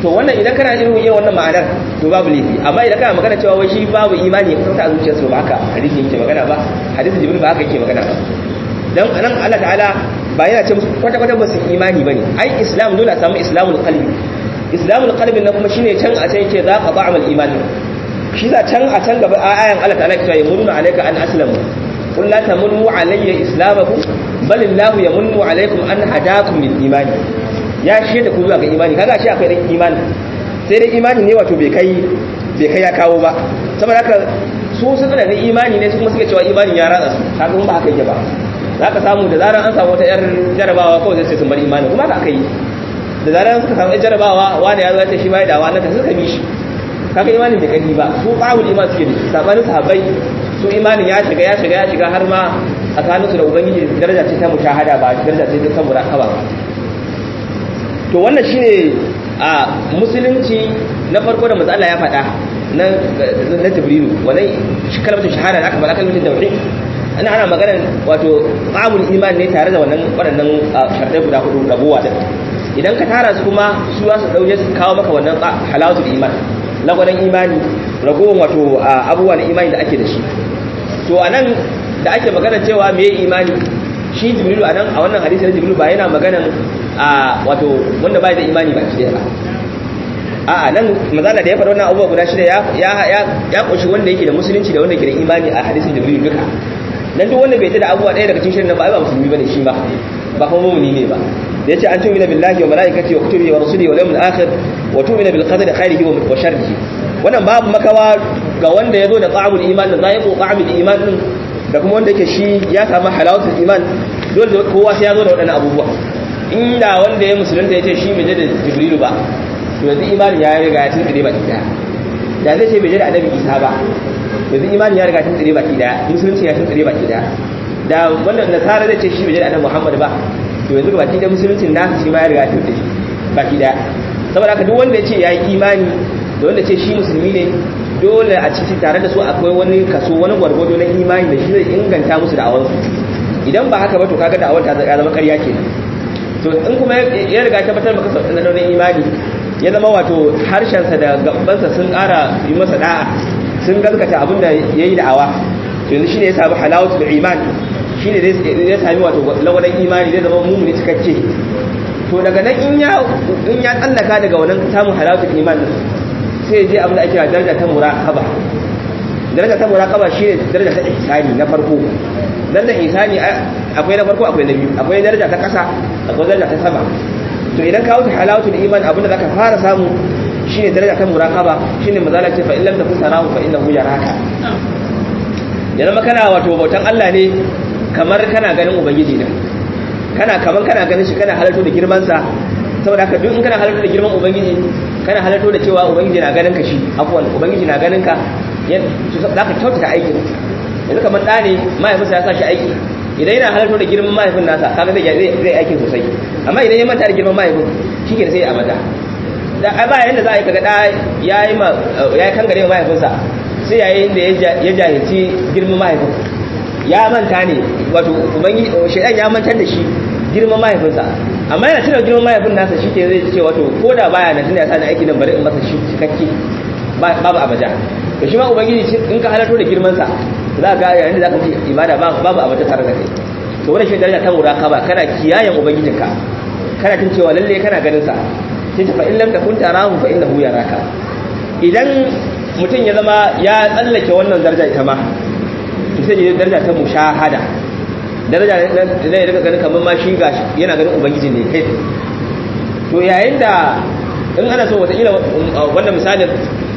to wannan idan kana irin yin wannan ma'anar to babu laifi amma idan kana magana cewa wai shi babu imani ya kusa a zuciyarsa ba haka hadisi yake magana ba hadisi jibril ba haka yake magana ba dan nan Allah ta'ala ba yana ce musu kwata kwata ba su imani bane ai islam dole a samu islamul qalbi islamul qalbi na kuma shine can a can yake za ka ba'amal imani shi za can a can gaba ayan Allah ta'ala ke cewa yamunnu alayka an aslamu qul la tamunnu alayya islamakum bal illahu yamunnu alaykum an hadakum lil imani ya shi da ku zuwa ga imani kaga shi akwai dan imani sai dai imani ne wato bai kai bai kai ya kawo ba saboda haka su sun da imani ne su kuma suke cewa imani ya ratsa su kaga ba haka yake ba za ka samu da zarar an samu wata yar jarabawa kawai sai sun bar imani kuma haka aka yi da zarar suka samu jarabawa wani ya zata shi bai da wani ta suka bi shi kaga imanin bai kai ba su bawul iman suke da sabanin sahabbai su imanin ya shiga ya shiga ya shiga har ma tsakanin su da ubangiji daraja ce ta mushahada ba daraja ce ta muraqaba ba to wannan shine a musulunci na farko da manzo Allah ya faɗa na na Jibrilu wannan kalmar shahada da aka faɗa kalmar tauhid ana ana maganar wato ma'amul iman ne tare da wannan waɗannan sharɗai guda hudu rabuwa din idan ka tara su kuma su za su ɗauke su kawo maka wannan halawatul iman lagwadon imani ragowar wato abubuwa na imani da ake da shi to a nan da ake magana cewa me imani shi jibrilu a nan a wannan hadisi na jibrilu ba yana maganan a wato wanda bai da imani ba shi ba a nan mazala da ya faɗa wannan abubuwa guda shida ya ƙunshi wanda yake da musulunci da wanda yake da imani a hadisin jibrilu duka dan duk wanda bai ta da abubuwa ɗaya daga cikin shirin nan ba ai ba musulmi bane shi ba ba kuma mu'mini ne ba da yace an tu'mina billahi wa malaikatihi wa kutubihi wa rusulihi wal yawmil akhir wa tu'mina bil qadri khairihi wa sharrihi wannan babu makawa ga wanda yazo da ta'amul iman da zaiqu ta'amul iman din da kuma wanda yake shi ya samu halawatul iman dole kowa sai ya zo da waɗannan abubuwa inda wanda ya musulunta yace shi bai da jibrilu ba to yanzu imani ya riga ya tsire baki daya da zai ce bai da annabi isa ba yanzu imani ya riga ya tsire baki daya musulunci ya tsire baki daya da wannan nasara zai ce shi bai da annabi muhammad ba to yanzu baki da musuluncin nasa shi ma ya riga ya tsire baki daya saboda haka duk wanda ya ce ya yi imani da wanda ce shi musulmi ne dole a ciki tare da su akwai wani kaso wani gwargwado na imani da shi zai inganta musu da awansu idan ba haka ba to kaga da'awar ta zama ƙarya kenan to in kuma ya riga tabbatar maka sauƙin na imani ya zama wato harshensa da gabansa sun ƙara yi masa da'a sun gaskata abin da ya yi da'awa to yanzu shine ya sami halawatul iman shine zai sami wato lagwadon imani zai zama mumuni cikakke to daga nan in ya in ya tsallaka daga wannan samun halawatul iman sai je abin da ake kira daraja ta muraqaba daraja ta muraqaba shine daraja ta ihsani na farko daraja ihsani akwai na farko akwai na biyu akwai daraja ta kasa akwai daraja ta sama to idan ka wuce halawatul iman abinda zaka fara samu shine daraja ta muraqaba shine mazala ce fa illam takun sarahu fa innahu yaraka ya zama kana wato bautan Allah ne kamar kana ganin ubangiji ne kana kaman kana ganin shi kana halarto da girman sa saboda haka duk in kana halarto da girman ubangiji kana halarto da cewa ubangiji na ganin ka shi afwan ubangiji na ganin ka za ka kyautata aikin yanzu kamar ɗa ne mahaifinsa ya sa shi aiki idan yana halarto da girman mahaifin nasa kaga zai zai aikin sosai amma idan ya manta da girman mahaifin shi ke sai ya amata da ai ba yanda za a yi kaga ɗa ya yi ma ya kangare wa mahaifinsa sai yayin da ya jahilci girman mahaifin ya manta ne wato ubangiji shaidan ya mantar da shi girman mahaifinsa amma yana tuna girman mahaifin nasa shi ke zai ce wato ko da baya na tuna ya sa aiki nan bari in masa shi cikakke babu abaja to shi ma ubangiji in ka halarto da girman sa za ka ga yayin da zaka ji ibada babu abaja tare da kai to wannan shi daraja ta muraqaba kana kiyayen ubangijinka kana tun cewa lalle kana ganin sa sai ta fa in lam takun tarahu fa innahu yaraka idan mutum ya zama ya tsallake wannan daraja ita ma to sai ya daraja ta mushahada daraja da zai daga ganin kamar ma shi gashi yana ganin ubangiji ne kai to yayin da in ana so wataƙila wannan misalin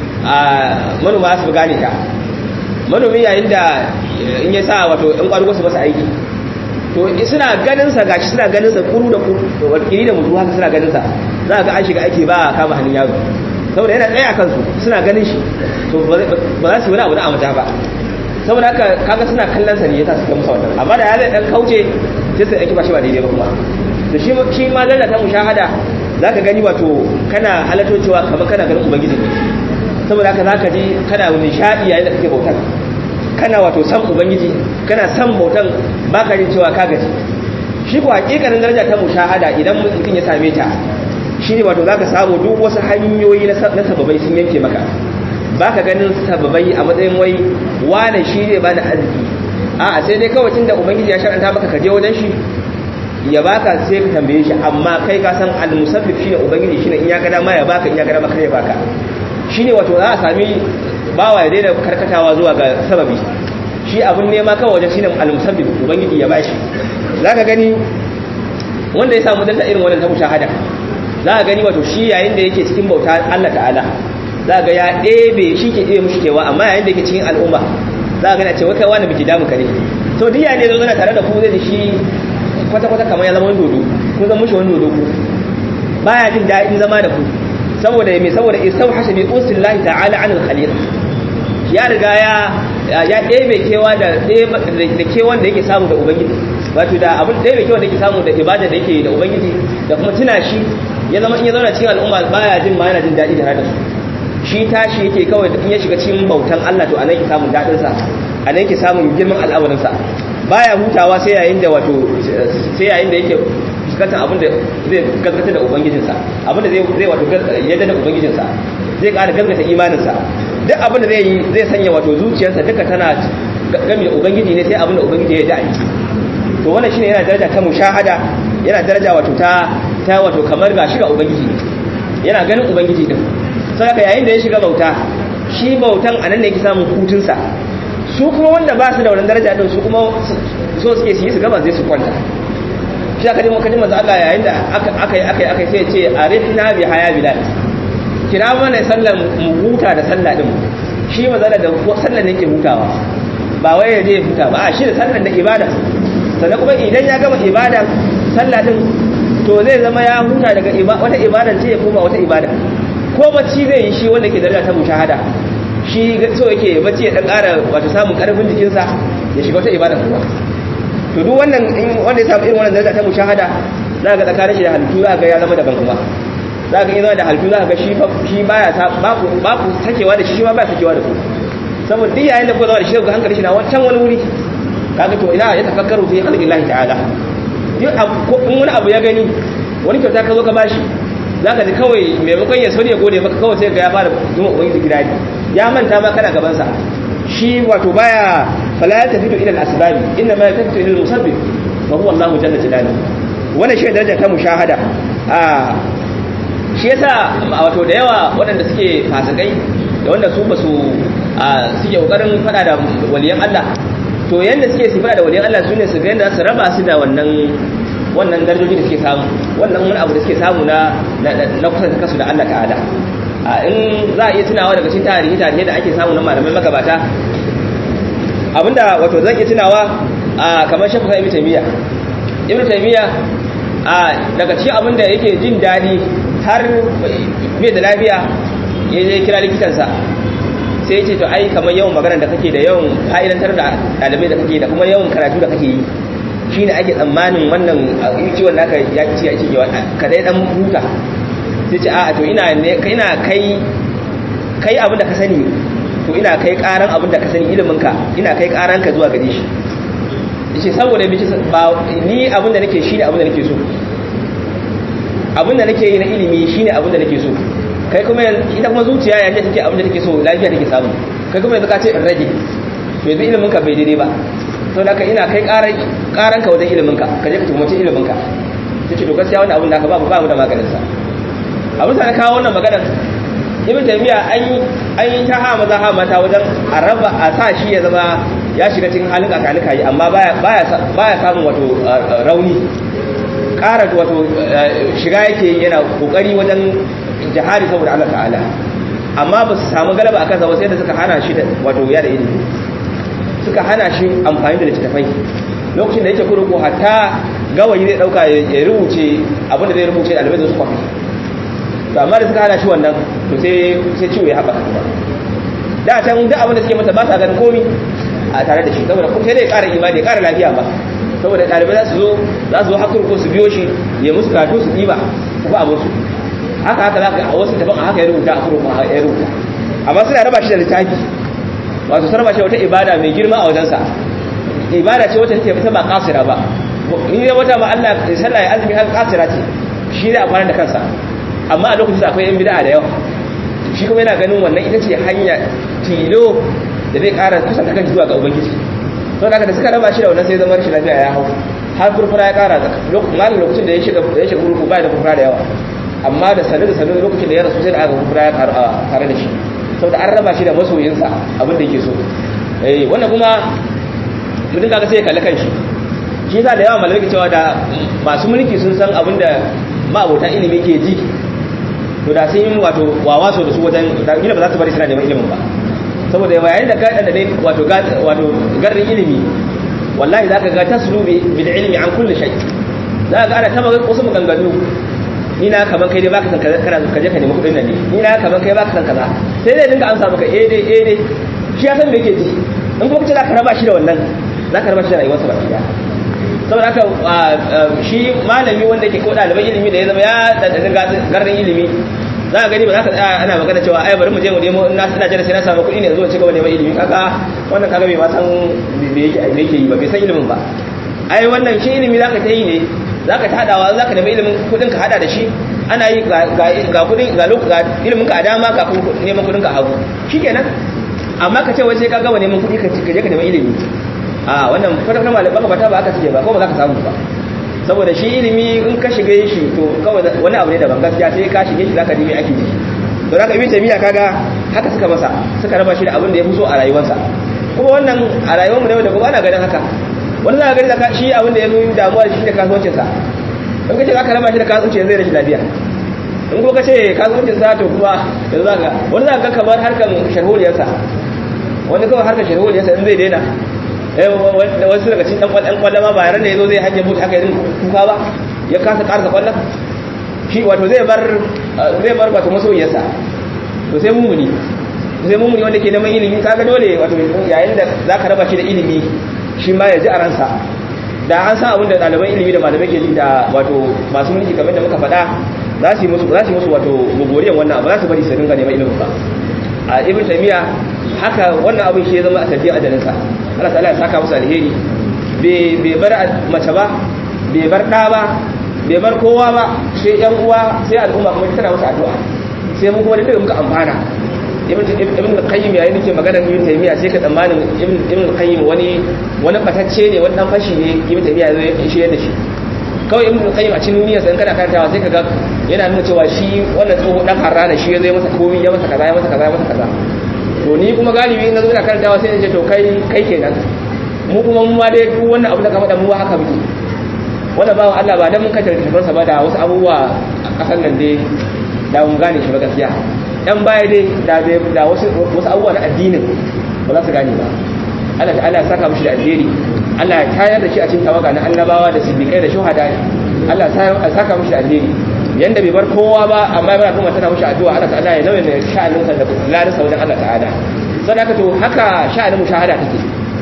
manoma su gane ta manomi yayin da in ya sa wato in ƙwargo su masa aiki to suna ganin sa gashi suna ganin sa kuru da kuru kiri da mutu haka suna ganin sa za ga an shiga aiki ba a kama hannun yaro saboda yana tsaye a kansu suna ganin shi to ba za su yi wani abu na amata ba saboda haka kaga suna kallon sa ne yasa suka musa wannan amma da ya zai dan kauce sai su aiki ba shi ba daidai ba kuma to shi shi ma lallata mushahada zaka gani wato kana halatto cewa kamar kana ganin ubangiji ne saboda haka zaka ji kana nishadi yayin da kake bautar kana wato san ubangiji kana san bautan baka jin cewa ka gaji shi ko hakikanin daraja ta mushahada idan mutum ya same ta shine wato zaka samu duk wasu hanyoyi na sababai sun yanke maka baka ganin sababai a matsayin wai wane shi ne ba da arziki a'a sai dai kawai tunda ubangiji ya shar'anta maka ka je wajen shi ya baka sai ka tambaye shi amma kai ka san al-musabbib shine ubangiji shine in ya ga dama ya baka in ya ga dama kare ya baka shine wato za a sami bawa ya daina karkatawa zuwa ga sababi shi abun nema kawai wajen shine al-musabbib ubangiji ya bashi zaka gani wanda ya samu danta irin wannan ta mushahada za ka gani wato shi yayin da yake cikin bauta Allah ta'ala za ga ya ɗebe shi ke ɗebe mushi kewa amma yayin da yake cikin al'umma za ka gani a ce wata wani biki damu kare to duk yayin da zo zana tare da ku zai da shi kwata-kwata kamar ya zama wani dodo kun zama mushi wani dodo ku baya jin daɗin zama da ku saboda me saboda istau hasabi usillahi ta'ala anil khaliq ya riga ya ya ɗebe kewa da da kewan da yake samu da ubangiji wato da abin ɗebe kewan da yake samu da ibada da yake da ubangiji da kuma tuna shi ya zama in ya zauna cikin al'umma baya jin ma yana jin daɗi tare da su shi tashi yake kawai in ya shiga cikin bautan Allah to anan yake samun daɗin sa anan yake samun girman al'amarin sa baya hutawa sai yayin da wato sai yayin da yake fuskantar abin da zai gaskata da ubangijinsa abin da zai zai wato yadda da ubangijinsa zai ƙara gaskata imaninsa duk abin da zai yi zai sanya wato zuciyarsa duka tana gami da ubangiji ne sai abin da ubangiji ya da'i to wannan shine yana daraja ta mushahada yana daraja wato ta ta wato kamar ga shiga ubangiji yana ganin ubangiji din saboda yayin da ya shiga bauta shi bautan anan ne yake samun hutunsa su kuma wanda ba su da wannan daraja din su kuma so suke su yi su gaba zai su kwanta shi aka dimo kadin manzo Allah yayin da aka aka yi aka yi aka sai ce arifna bi haya bilal kira mana sallan mu huta da sallah din shi manzo da sallan ne yake hutawa ba wai ya je huta ba a shi da sallan da ibada sannan kuma idan ya gama ibada sallah din to zai zama ya huta daga wata ibada ce ya koma wata ibada ko bacci zai yi shi wanda ke daraja ta mushahada shi so yake bacci ya dan ƙara wato samun ƙarfin jikinsa ya shiga wata ibada kuma to duk wannan wanda ya samu irin wannan daraja ta mushahada za ga tsakanin shi da halittu za ga ya zama daban kuma za ga zama da halittu za ga shi shi baya ba ku ba ku sakewa da shi shi ma ba sakewa da ku saboda duk yayin da ku zama da shi ga hankali shi na wancan wani wuri kaga to ina ya tafakkaru fi khalqillahi ta'ala duk in wani abu ya gani wani kyauta ka zo ka bashi za ka ji kawai maimakon ya sauri ya gode maka kawai sai ga ya fara zuma ubangiji gidari ya manta ma kana gabansa shi wato baya fala ya tafi ila al-asbabi inna ma tafi ila al-musabbib fa huwa Allah jalla jalaluhu wannan shi daraja ta mushahada a shi yasa wato da yawa waɗanda suke fasikai da wanda su basu suke kokarin fada da waliyan Allah to yanda suke su fada da waliyan Allah sune su ga yanda su raba su da wannan wannan darajoji da suke samu wannan wani abu da suke samu na na kusa da kasu da Allah ta'ala in za a iya tunawa daga cikin tarihi tarihi da ake samu na malamai magabata abinda wato zan iya tunawa kamar shafa ibn taymiya ibn taymiya daga cikin abinda yake jin dadi har bai da lafiya ya je kira likitansa sai ya ce to ai kamar yawan magana da kake da yawan fa'idantar da ɗalibai da kake da kuma yawan karatu da kake yi shi ne ake tsammanin wannan ciwon naka ya ci ya ci ka dai dan huta sai ce a to ina ina kai kai abin da ka sani to ina kai karan abin da ka sani ilimin ka ina kai karan ka zuwa gare shi yace saboda bi ba ni abin da nake shine abin da nake so abin da nake yi na ilimi shine abin da nake so kai kuma ita kuma zuciya yayin da take abin da take so lafiya take samu kai kuma yanzu ka ce in rage to yanzu ilimin ka bai daidai ba to da ina kai karan ka wajen ilimin ka ka je ka tumace ilimin ka sai ce to gaskiya wannan abin da ka ba ba mu da maganin sa abin sa na kawo wannan maganar ibn taymiya an yi an yi ta ha maza ha mata wajen araba a sa shi ya zama ya shiga cikin halin kakanika yi amma baya baya baya samun wato rauni ƙara wato shiga yake yana kokari wajen jihari saboda Allah ta'ala amma ba su samu galaba akan sa sai da suka hana shi da wato ya da ilimi suka hana shi amfani da littattafai lokacin da yake kurkuku hatta gawayi zai dauka ya rubuce abinda zai rubuce da albai su kwafi to amma da suka hana shi wannan to sai sai ciwo ya haɓaka kuma da can duk abin da suke masa ba sa ganin komi a tare da shi saboda kuma sai dai ƙara imani ya ƙara lafiya ba saboda ɗalibai za su zo za su zo hakar ko su biyo shi ya musu karatu su ɗiba su ba abin su haka haka za ka a wasu taban a haka ya rubuta a kurkun ya rubuta amma suna raba shi da littafi wato sarba ce wata ibada mai girma a wajensa ibada ce wata take fita ba kasira ba in ya wata ba Allah sallah ya azumi har kasira ce shi ne a kwana da kansa amma a lokacin akwai yan bid'a da yawa shi kuma yana ganin wannan ita ce hanya tilo da zai ƙara kusanta kan zuwa ga ubangiji don haka da suka raba shi da wannan sai zama rashin lafiya ya hau har furfura ya ƙara malin lokacin da ya shiga da ya shiga gurgu ba da furfura da yawa amma da sanin da sanin lokacin da ya rasu sai da aka furfura ya ƙaru a tare da shi saboda an raba shi da masoyinsa abin da yake so eh wannan kuma mutum kaga sai ya kalli kanshi shi yasa da yawa malamai ke cewa da masu mulki sun san abin da ma'abota ilimi ke ji to da sun yi wato wawaso da su wajen da gina ba za su bari suna neman ilimin ba saboda yayin da ka da dai wato wato garin ilimi wallahi zaka ga taslubi bil ilmi an kulli shay za ka ga ana taba wasu maganganu ni na kaman kai dai baka san kaza kana ka je ka nemi kudin nan ne ni na kaman kai baka san kaza sai dai dinga amsa maka eh dai eh dai shi ya san me yake ji in kuma kace za ka raba shi da wannan za ka raba shi da rayuwarsa baki daya saboda haka shi malami wanda ke ko ɗaliban ilimi da ya zama ya ɗanɗanin garin ilimi za ka gani ba za ka tsaya ana magana cewa ai bari mu je mu nemo na ina jira sai na samu kuɗi ne zuwa ci gaba neman ilimi kaga wannan kaga bai ma san me yake me yake yi ba bai san ilimin ba ai wannan shi ilimi zaka ta yi ne zaka ta hadawa zaka nemi ilimin kuɗin ka hada da shi ana yi ga ga kuɗin ga ga ilimin ka a dama ga neman kuɗin ka a hagu shikenan amma ka ce wai sai ka gama neman kuɗi ka je ka nemi ilimi a wannan kwata-kwata malaman mabata ba aka suke ba ko ba za ka samu ba saboda shi ilimi in ka shiga shi to kawai wani abu ne daban gaskiya sai ka shige shi zaka ji me ake ji to zaka ibn tamiya kaga haka suka masa suka raba shi da abin da ya fi so a rayuwarsa kuma wannan a rayuwar mu ne da kuma ana ganin haka wani za ka gani zaka shi abin da ya fi damuwa da shi da kasuwancin sa in ka ce zaka raba shi da kasuwancin zai rashin lafiya in ko ka ce kasuwancin sa to kuma yanzu zaka wani za ka ga kamar harkar sharholiyarsa wani kawai harkar sharholiyarsa in zai daina wasu daga cikin ɗan kwallon ma bayan da ya zo zai hanyar mutu aka yi kuka ba ya kasa ƙarsa kwallon shi wato zai bar zai bar wato masoyiyarsa to sai mummuni sai mummuni wanda ke neman ilimi kaga dole wato yayin da za ka raba shi da ilimi shi ma ya ji a ransa da an san abin da ɗaliban ilimi da malamai ke ji da wato masu mulki kamar da muka faɗa za su yi musu za su yi musu wato gogoriyan wannan ba za su bari su dinga neman ilimin ba a ibn taymiya haka wannan abin shi ya zama a tafiya ajalinsa Allah ta'ala ya saka musu alheri bai bar mace ba bai bar ɗa ba bai bar kowa ba sai yan uwa sai al'umma kuma tana musu addu'a sai mu kuma da duka muka amfana ibn ibn qayyim yayin da ke magana ibn taymiya sai ka tsammanin ibn ibn qayyim wani wani batacce ne wani dan fashi ne ibn taymiya zai shi da shi kawai ibn qayyim a cikin duniyar sai kana karantawa sai ka ga yana nuna cewa shi wannan tsoho dan harrana shi ya zai masa komai ya masa kaza ya masa kaza ya masa kaza to ni kuma galibi na zo ina karantawa sai in ce to kai kai kenan mu kuma mu ma dai duk wannan abu da ka faɗa mu haka muke wanda bawa Allah ba dan mun kace littafin sa ba da wasu abubuwa a kasan nan dai da mun gane shi ba gaskiya dan baya dai da da wasu wasu abubuwa na addinin ba za su gane ba Allah ta'ala ya saka mishi da alheri Allah ya tayar da shi a cikin tawaga na annabawa da siddiqai da shuhada Allah ya saka mishi da alheri yanda bai bar kowa ba amma ya bar kuma tana mishi addu'a Allah ta'ala ya nauyin sha'anin sa da ladan sa wajen Allah ta'ala sadaka to haka sha'anin mushahada take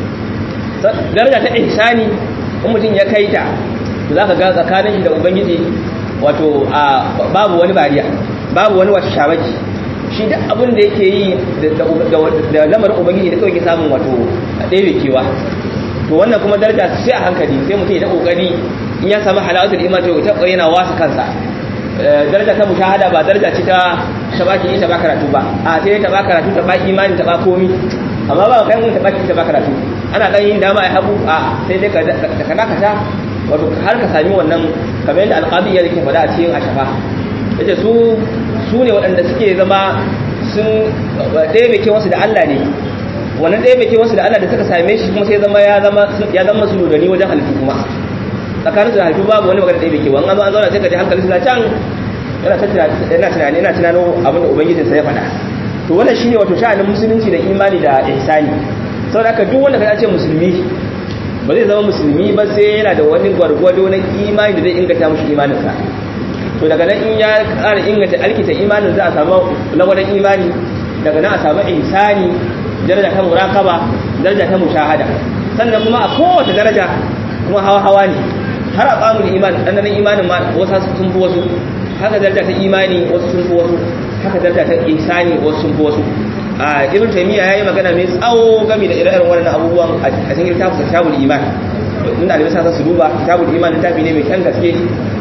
daraja ta ihsani in mutum ya kai ta to zaka ga tsakanin shi da ubangiji wato babu wani bariya babu wani wata shabaki shi da abin da yake yi da lamarin ubangiji da kawai ke samun wato ɗaya kewa to wannan kuma daraja sai a hankali sai mutum ya ta kokari in ya samu halawatul iman to ta kokari yana wasa kansa daraja ta mushahada ba daraja ce ta ta baki ita ba karatu ba a sai ta ba karatu ta ba imani ta ba komi amma ba kai mun ta baki ita ba karatu ana dan yin dama ai habu a sai dai ka kana ka ta wato har ka sami wannan kamar yadda alqabi ya yake faɗa a cikin ashafa yace su su ne waɗanda suke zama sun ɗaya mai wasu da Allah ne wannan ɗaya mai wasu da Allah da suka same shi kuma sai zama ya zama ya zama su dodani wajen halittu kuma tsakanin su da halittu babu wani magana ɗaya mai kewa an zauna sai ka ji hankali suna can yana ta yana tunani yana tunano abin da ubangijinsa ya faɗa to wannan shine wato sha'anin musulunci da imani da ihsani saboda haka duk wanda ka ce musulmi ba zai zama musulmi ba sai yana da wani gwargwado na imani da zai inganta mushi imaninsa to daga nan in ya ƙara inganta alkita imanin za a samu lagwadon imani daga nan a samu ihsani daraja ta muraqaba daraja ta mushahada sannan kuma a kowace daraja kuma hawa hawa ne har a tsamu da imani ɗanɗanon imanin ma wasu sun fi wasu haka daraja ta imani wasu sun fi wasu haka daraja ta ihsani wasu sun fi wasu a ibn taymiya yayi magana mai tsawo game da ire-iren wannan abubuwan a cikin littafin kitabul iman mun da sa su duba kitabul iman littafi ne mai kyan gaske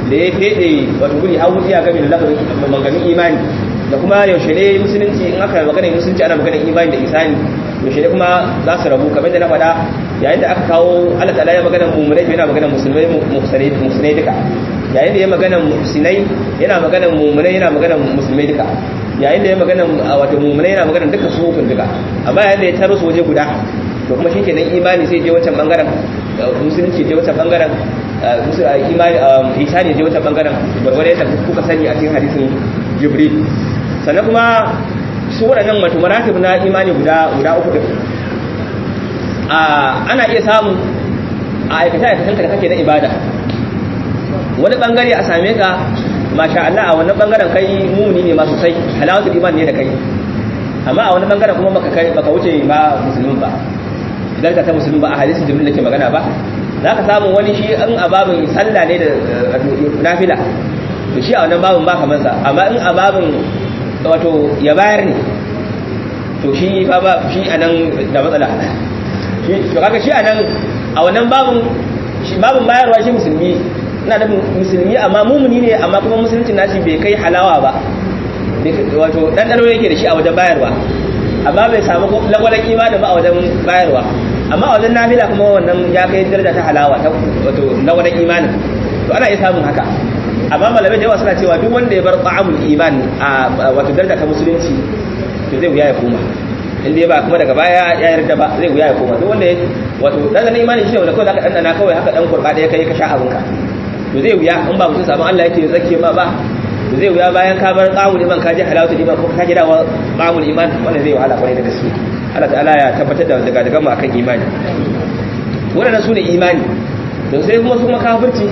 da ya fede wato guri har wuciya game da lafazin maganganun imani da kuma yaushe ne musulunci in aka magana musulunci ana magana imani da isani yaushe ne kuma za su rabu kamar da na faɗa yayin da aka kawo Allah ta'ala ya magana mu'minai yana magana musulmai musulmai duka yayin da ya magana musulmai yana magana mu'minai yana magana musulmai duka yayin da ya magana wato mu'minai yana magana duka su hukun duka amma yayin da ya taro su waje guda to kuma shikenan imani sai je wancan bangaren musulunci je wancan bangaren imani isani je wancan bangaren gwargwaro yadda kuka sani a cikin hadisin jibril sannan kuma su waɗannan wato maratib na imani guda guda uku din ana iya samu a aikata aikatan da kake na ibada wani bangare a same ka masha Allah a wannan bangaren kai mumuni ne ma sosai halawatul iman ne da kai amma a wani bangaren kuma baka kai baka wuce ba musulmin ba idan ka ta musulmin ba a hadisin jibril nake magana ba za ka samu wani shi in a babin sallah ne da nafila to shi a wannan babin ba kamar sa amma in a babin wato ya bayar ne to shi fa ba shi anan da matsala shi to kaga shi anan a wannan babin shi babin bayarwa shi musulmi ina da musulmi amma mumuni ne amma kuma musulunci nashi bai kai halawa ba wato dan dano yake da shi a wajen bayarwa amma bai samu lagwalan imanin ba a wajen bayarwa amma a wajen nafila kuma wannan ya kai daraja ta halawa ta wato lagwalan imanin to ana iya samun haka amma malamai da yawa suna cewa duk wanda ya bar ta'amul iman a wato daraja ta musulunci to zai wuya ya koma inda ya ba kuma daga baya ya yarda ba zai wuya ya koma duk wanda wato dan na imani shi wanda kawai zaka dandana kawai haka dan kurba da ya kai ka sha abinka to zai wuya in ba mutum sabon Allah yake zake ma ba to zai wuya bayan ka bar qawul iman ka je halawatul iman ko ka ji dawa qawul iman wannan zai wahala kwarai da gaske Allah ta'ala ya tabbatar da daga daga mu akan imani wannan sune imani to sai kuma su kuma kafirci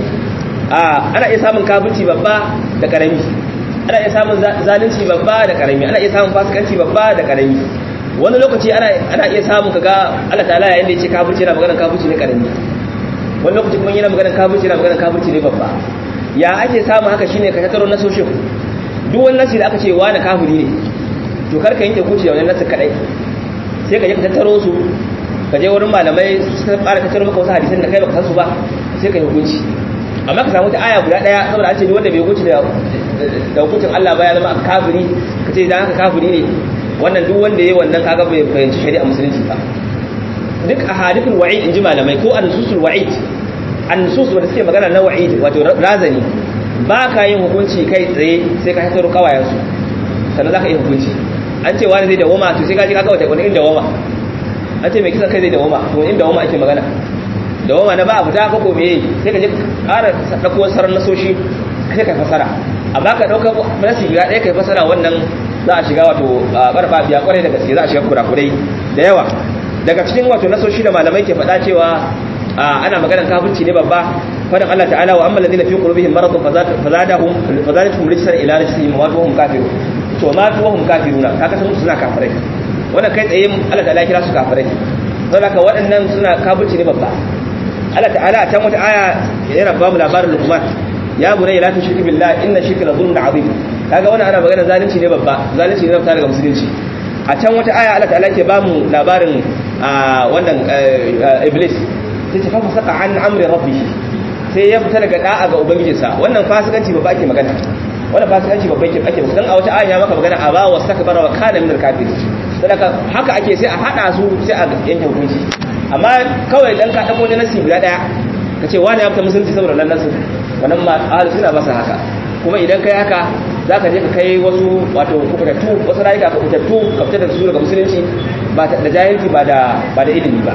ana iya samun kafirci babba da karami ana iya samun zalunci babba da karami ana iya samun fasikanci babba da karami wani lokaci ana iya samun kaga Allah ta'ala yayin da yake kafirci yana maganar kafirci ne karami wani lokaci kuma yana maganar kafirci yana maganar kafirci ne babba ya ake samun haka shine ka tattaro nasoshin duk wani nasi da aka ce wani kafiri ne to kar ka yanke kuci da wannan nasin kadai sai ka je ka tattaro su ka je wurin malamai su fara tattaro maka wasu hadisan da kai baka san su ba sai ka yi hukunci amma ka samu ta aya guda daya saboda an ce duk wanda bai hukunci da da hukuncin Allah ba ya zama kafiri ka ce dan haka kafiri ne wannan duk wanda yayi wannan kaga bai fahimci shari'a musulunci ba duk ahadithul wa'id inji malamai ko an-nususul wa'id an-nusus wanda suke magana na wa'id wato razani ba ka yin hukunci kai tsaye sai ka hataro kawayen su sannan zaka yi hukunci an ce wani zai dawoma to sai ka ji ka kawai wani inda dawoma an ce mai kisan kai zai dawoma to inda dawoma ake magana dawoma na ba a fita ko me sai ka je ƙara dauko sarar nasoshi sai ka fasara amma ka dauka nasi guda ɗaya kai fasara wannan za a shiga wato barba biya kwarai da gaske za a shiga kurakurai da yawa daga cikin wato nasoshi da malamai ke faɗa cewa ana maganar kafirci ne babba fadan Allah ta'ala wa amma alladhina fi qulubihim maradun fazadahum fazadatuhum rijsan ila rijsihim wa hum kafirun to ma tu hum kafiruna kaga sun suna kafirai wannan kai tsaye Allah ta'ala kira su kafirai saboda haka waɗannan suna kafirci ne babba Allah ta'ala a can wata aya yana ba mu labarin Luqman ya bunayya la tushrik billahi inna shirka la dhulmun azim kaga wannan ana magana zalunci ne babba zalunci ne fita daga musulunci a can wata aya Allah ta'ala ke ba mu labarin wannan iblis sai ta fafa saka an amri rabbi sai ya fita daga da'a ga ubangijinsa wannan fasikanci babba ake magana wannan fasikanci babba ake ake dan a wata aya ya maka magana aba wa sakbara wa kana min al-kafir saboda haka ake sai a hada su sai a yanke hukunci amma kawai dan ka dako ne nasi guda daya kace wani ya fita musulunci saboda nan nasu wannan ma ahli suna masa haka kuma idan kai haka za ka je ka kai wasu wato kubutattu wasu rayuka kubutattu ka fitar da su daga musulunci ba da jahilci ba da ba da ilimi ba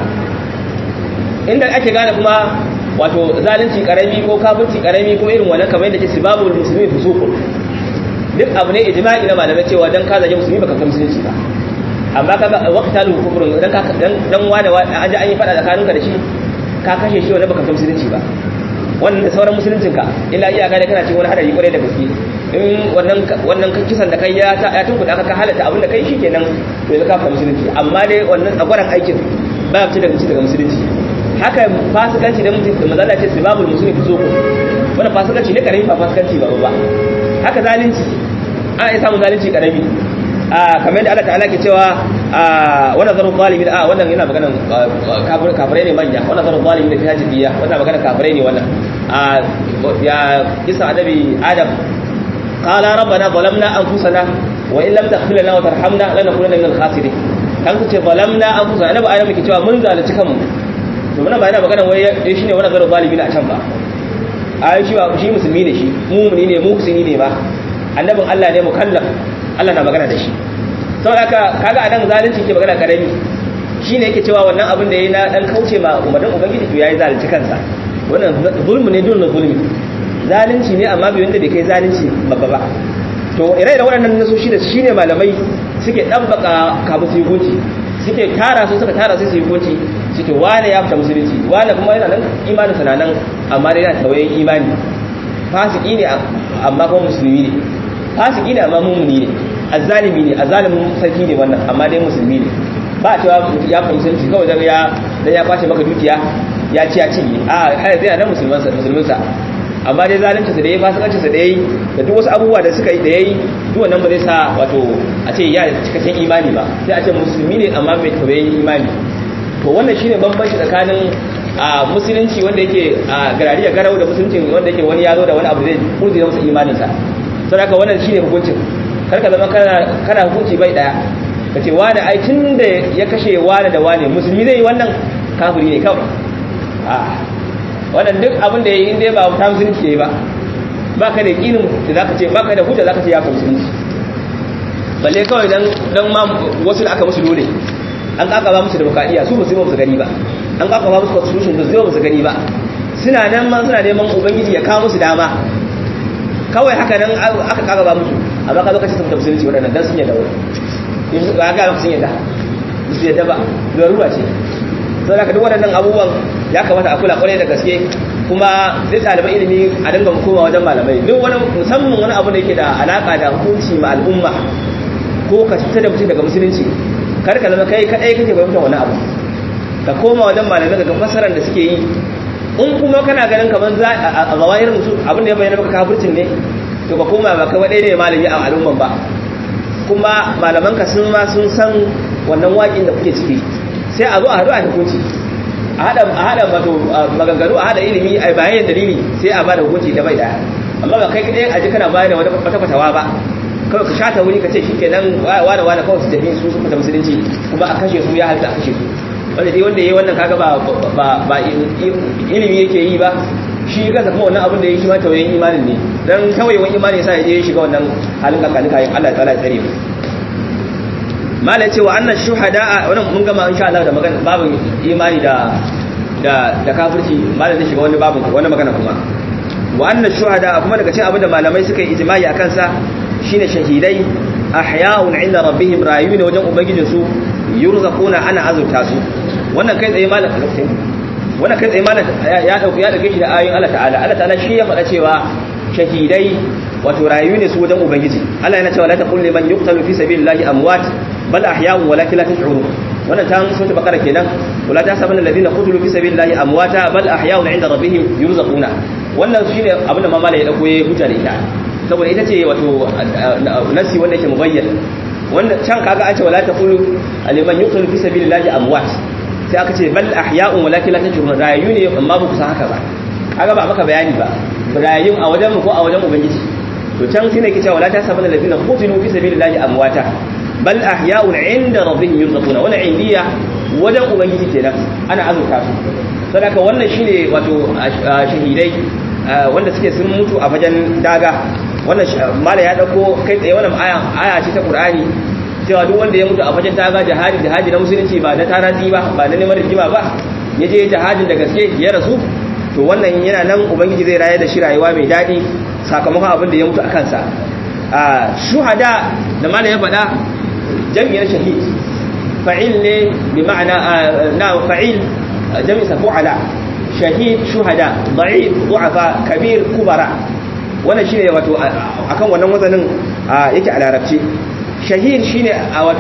inda ake gane kuma wato zalunci karami ko kafirci karami ko irin wannan kamar yadda ke sibabul muslimi fusuqun duk abu ne ijma'i na malamai cewa dan ka zage musulmi baka san musulunci ba amma kaga waqtalu kufrun dan ka dan dan wani an ji an yi fada tsakaninka da shi ka kashe shi wanda baka san musulunci ba wannan da sauran musuluncinka illa iyaka da kana cikin wani hadari kwarai da gaske in wannan wannan kisan da kai ya ta ya tunkuda ka halatta abin da kai shikenan to yanzu ka fara musulunci amma dai wannan tsagwaran aikin ba ya daga daga musulunci haka fasikanci da mutum da mazalla ce sibabul muslimi fusuku wannan fasikanci ne karami ba fasikanci ba ba haka zalunci ana iya samun zalunci karami a kamar da Allah ta'ala ke cewa a wannan zaru zalimin a wannan yana maganan kafirai ne manya wannan zaru zalimin da fi hajjiya wannan maganan kafirai ne wannan a ya kisa adabi adam qala rabbana zalamna anfusana wa in lam taghfir lana wa tarhamna lanakunanna minal khasirin kan ku ce zalamna anfusana annabi adam ke cewa mun zalunci kanmu to muna ba yana maganan wai shine wannan zaru zalimin a can ba a shi ba shi musulmi ne shi mumuni ne muhsini ne ba annabin Allah ne mukallaf Allah na magana da shi saboda haka kaga anan zalunci ke magana karami shine yake cewa wannan abin da yayi na dan kauce ma umarnin ubangiji to yayi zalunci kansa wannan zulmi ne dun zulmi zalunci ne amma bai wanda bai kai zalunci babba ba to ire da waɗannan nasoshi da shine malamai suke dabbaka kabu su hukunci suke tara su suka tara sai su hukunci suke wane ya fita musulunci wane kuma yana nan imanin sa nan amma dai yana tawayen imani fasiki ne amma kuma musulmi ne fasiki ne amma mumuni ne azzalimi ne azzalimin sarki ne wannan amma dai musulmi ne ba a cewa ya fi musulunci kawai dan ya dan ya kwace maka dukiya ya ci ya cinye a har zai nan musulman sa musulmin sa amma dai zalunci sa da yayi fasikanci sa da yayi da duk wasu abubuwa da suka yi da yayi duk wannan ba zai sa wato a ce ya cikakken imani ba sai a ce musulmi ne amma bai tawayen imani to wannan shine bambanci tsakanin a musulunci wanda yake a garariya garau da musulunci wanda yake wani ya zo da wani abu da zai kurzi masa imaninsa sai haka wannan shine hukuncin kar ka zama kana kana hukunci bai daya ka ce wani ai tun da ya kashe wani da wani musulmi zai yi wannan kafiri ne kawai a wannan duk abin da ya yi inda ba ta musulunci ya yi ba ba ka da yakinin da za ka ce ba ka da hujja za ka ce ya fi musulunci balle kawai dan dan ma wasu da aka musu dole an kaka ba musu demokradiyya su musulmi ba su gani ba an kaka ba musu constitution ba su ba su gani ba suna nan ma suna neman ubangiji ya kawo musu dama kawai haka nan aka kaka ba musu amma ka zo ka ce sun musulunci waɗannan dan sun yadda wani in ga ga sun yadda su yadda ba ruwa ce sai ka duk waɗannan abubuwan ya kamata a kula kwarai da gaske kuma zai ɗaliban ilimi a dinga koma wajen malamai duk wani musamman wani abu da yake da alaka da hukunci ma al'umma ko ka fitar da mutum daga musulunci kar ka zama kai kadai kake fahimtar wani abu ka koma wajen malamai ga fasaran da suke yi in kuma kana ganin kamar za a zawahir musu abin da ya bayyana maka kafircin ne to ka koma ba kai wadai ne malami a al'umman ba kuma malaman ka sun ma sun san wannan waƙin da kuke ciki sai a zo a haɗu a hukunci a haɗa a haɗa wato maganganu a haɗa ilimi a bayan dalili sai a bada hukunci da bai daya amma ba kai kadai a ji kana bayar da wata fatawa ba kawai ka shata wuri ka ce shi ke nan wane wane kawai su tafi su suka ta musulunci kuma a kashe su ya halitta a kashe su wanda dai wanda ya yi wannan kaga ba ilimi yake yi ba shi kansa kuma wannan abin da ya shi ma tawayen imanin ne dan tawayen imanin yasa ya je ya shiga wannan halin kakani kayan Allah ta'ala ya tsare mu malai cewa annan shuhada wannan mun gama insha Allah da magana babin imani da da da kafirci malai zai shiga wani babin wani magana kuma wa annan shuhada kuma daga cikin abin da malamai suka yi ijma'i akan sa shine shahidai ahya'un 'inda rabbihim rayuwa wajen ubangijin su yurzaquna ana azurta su wannan kai tsaye malam wannan kai tsaye malam ya dauki ya dauke shi da ayoyin Allah ta'ala Allah ta'ala shi ya faɗa cewa shahidai wato rayu ne su wajen ubangiji Allah yana cewa la taqul liman yuqtalu fi sabilillahi amwat bal ahya'un walakin la tash'urun wannan ta sun ta bakara kenan wala ta sabanna alladhina qutilu fi sabilillahi amwata bal ahya'un 'inda rabbihim yurzaquna wannan shine abin da mamala ya dauko ya huta da ita saboda ita ce wato nasi wanda yake mubayyan wanda can kaga an ce wala taqulu liman yuqtalu fi sabilillahi amwat sai aka ce bal ahya'un walakin la tashurun rayu ne amma ba ku san haka ba kaga ba maka bayani ba rayun a wajen mu ko a wajen ubangiji to can sai ne ke cewa wala tasabana ladina qutilu fi sabilillahi amwata bal ahya'un 'inda rabbihim yurzaquna wannan indiya wajen ubangiji kenan ana azurta su sadaka wannan shine wato shahidai wanda suke sun mutu a fagen daga wannan mala ya dauko kai tsaye wannan aya aya ce ta Qur'ani cewa duk wanda ya mutu a fagen daga jihadi jihadi na musulunci ba na taratsi ba ba na neman rigima ba yaje jihadin da gaske ya rasu to wannan yana nan ubangiji zai raye da shi rayuwa mai dadi sakamakon abin da ya mutu a kansa a shuhada da mala ya faɗa jami'ar shahid fa'il ne bi ma'ana na fa'il jami'a fu'ala shahid shuhada da'if du'afa kabir kubara wannan shine wato akan wannan wazanin yake a larabci shahid shine a wato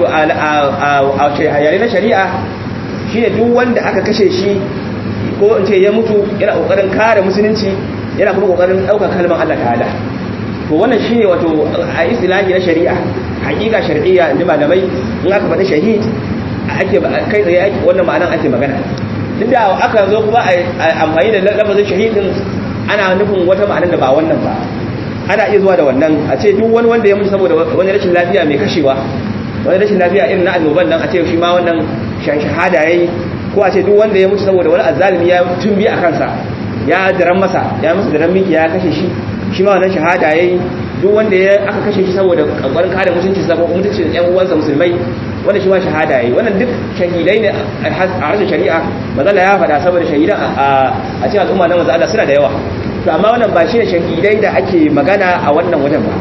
a yare na shari'a shine duk wanda aka kashe shi ko in ce ya mutu yana kokarin kare musulunci yana kuma kokarin daukar kalmar Allah ta'ala to wannan shine wato a istilahi na shari'a hakika shar'iyya inda malamai in aka faɗi shahid ake kai tsaye wannan ma'anar ake magana duk da aka zo kuma a amfani da lafazin shahidin ana nufin wata ma'anar da ba wannan ba ana iya zuwa da wannan a ce duk wani wanda ya mutu saboda wani rashin lafiya mai kashewa wani rashin lafiya irin na annoban nan a ce shi ma wannan shahada yayi ko a ce duk wanda ya mutu saboda wani azzalimi ya tumbi a kansa ya diran masa ya masa diran miki ya kashe shi shi ma wannan shahada yayi duk wanda ya aka kashe shi saboda kankarin kare mutunci sa ko mutuncin ƴan uwansa musulmai wanda shi ma shahada yayi wannan duk shahidai ne a harshen shari'a mazalla ya faɗa saboda shahidan a cikin al'umma na manzo Allah suna da yawa to amma wannan ba shi ne shahidai da ake magana a wannan wajen ba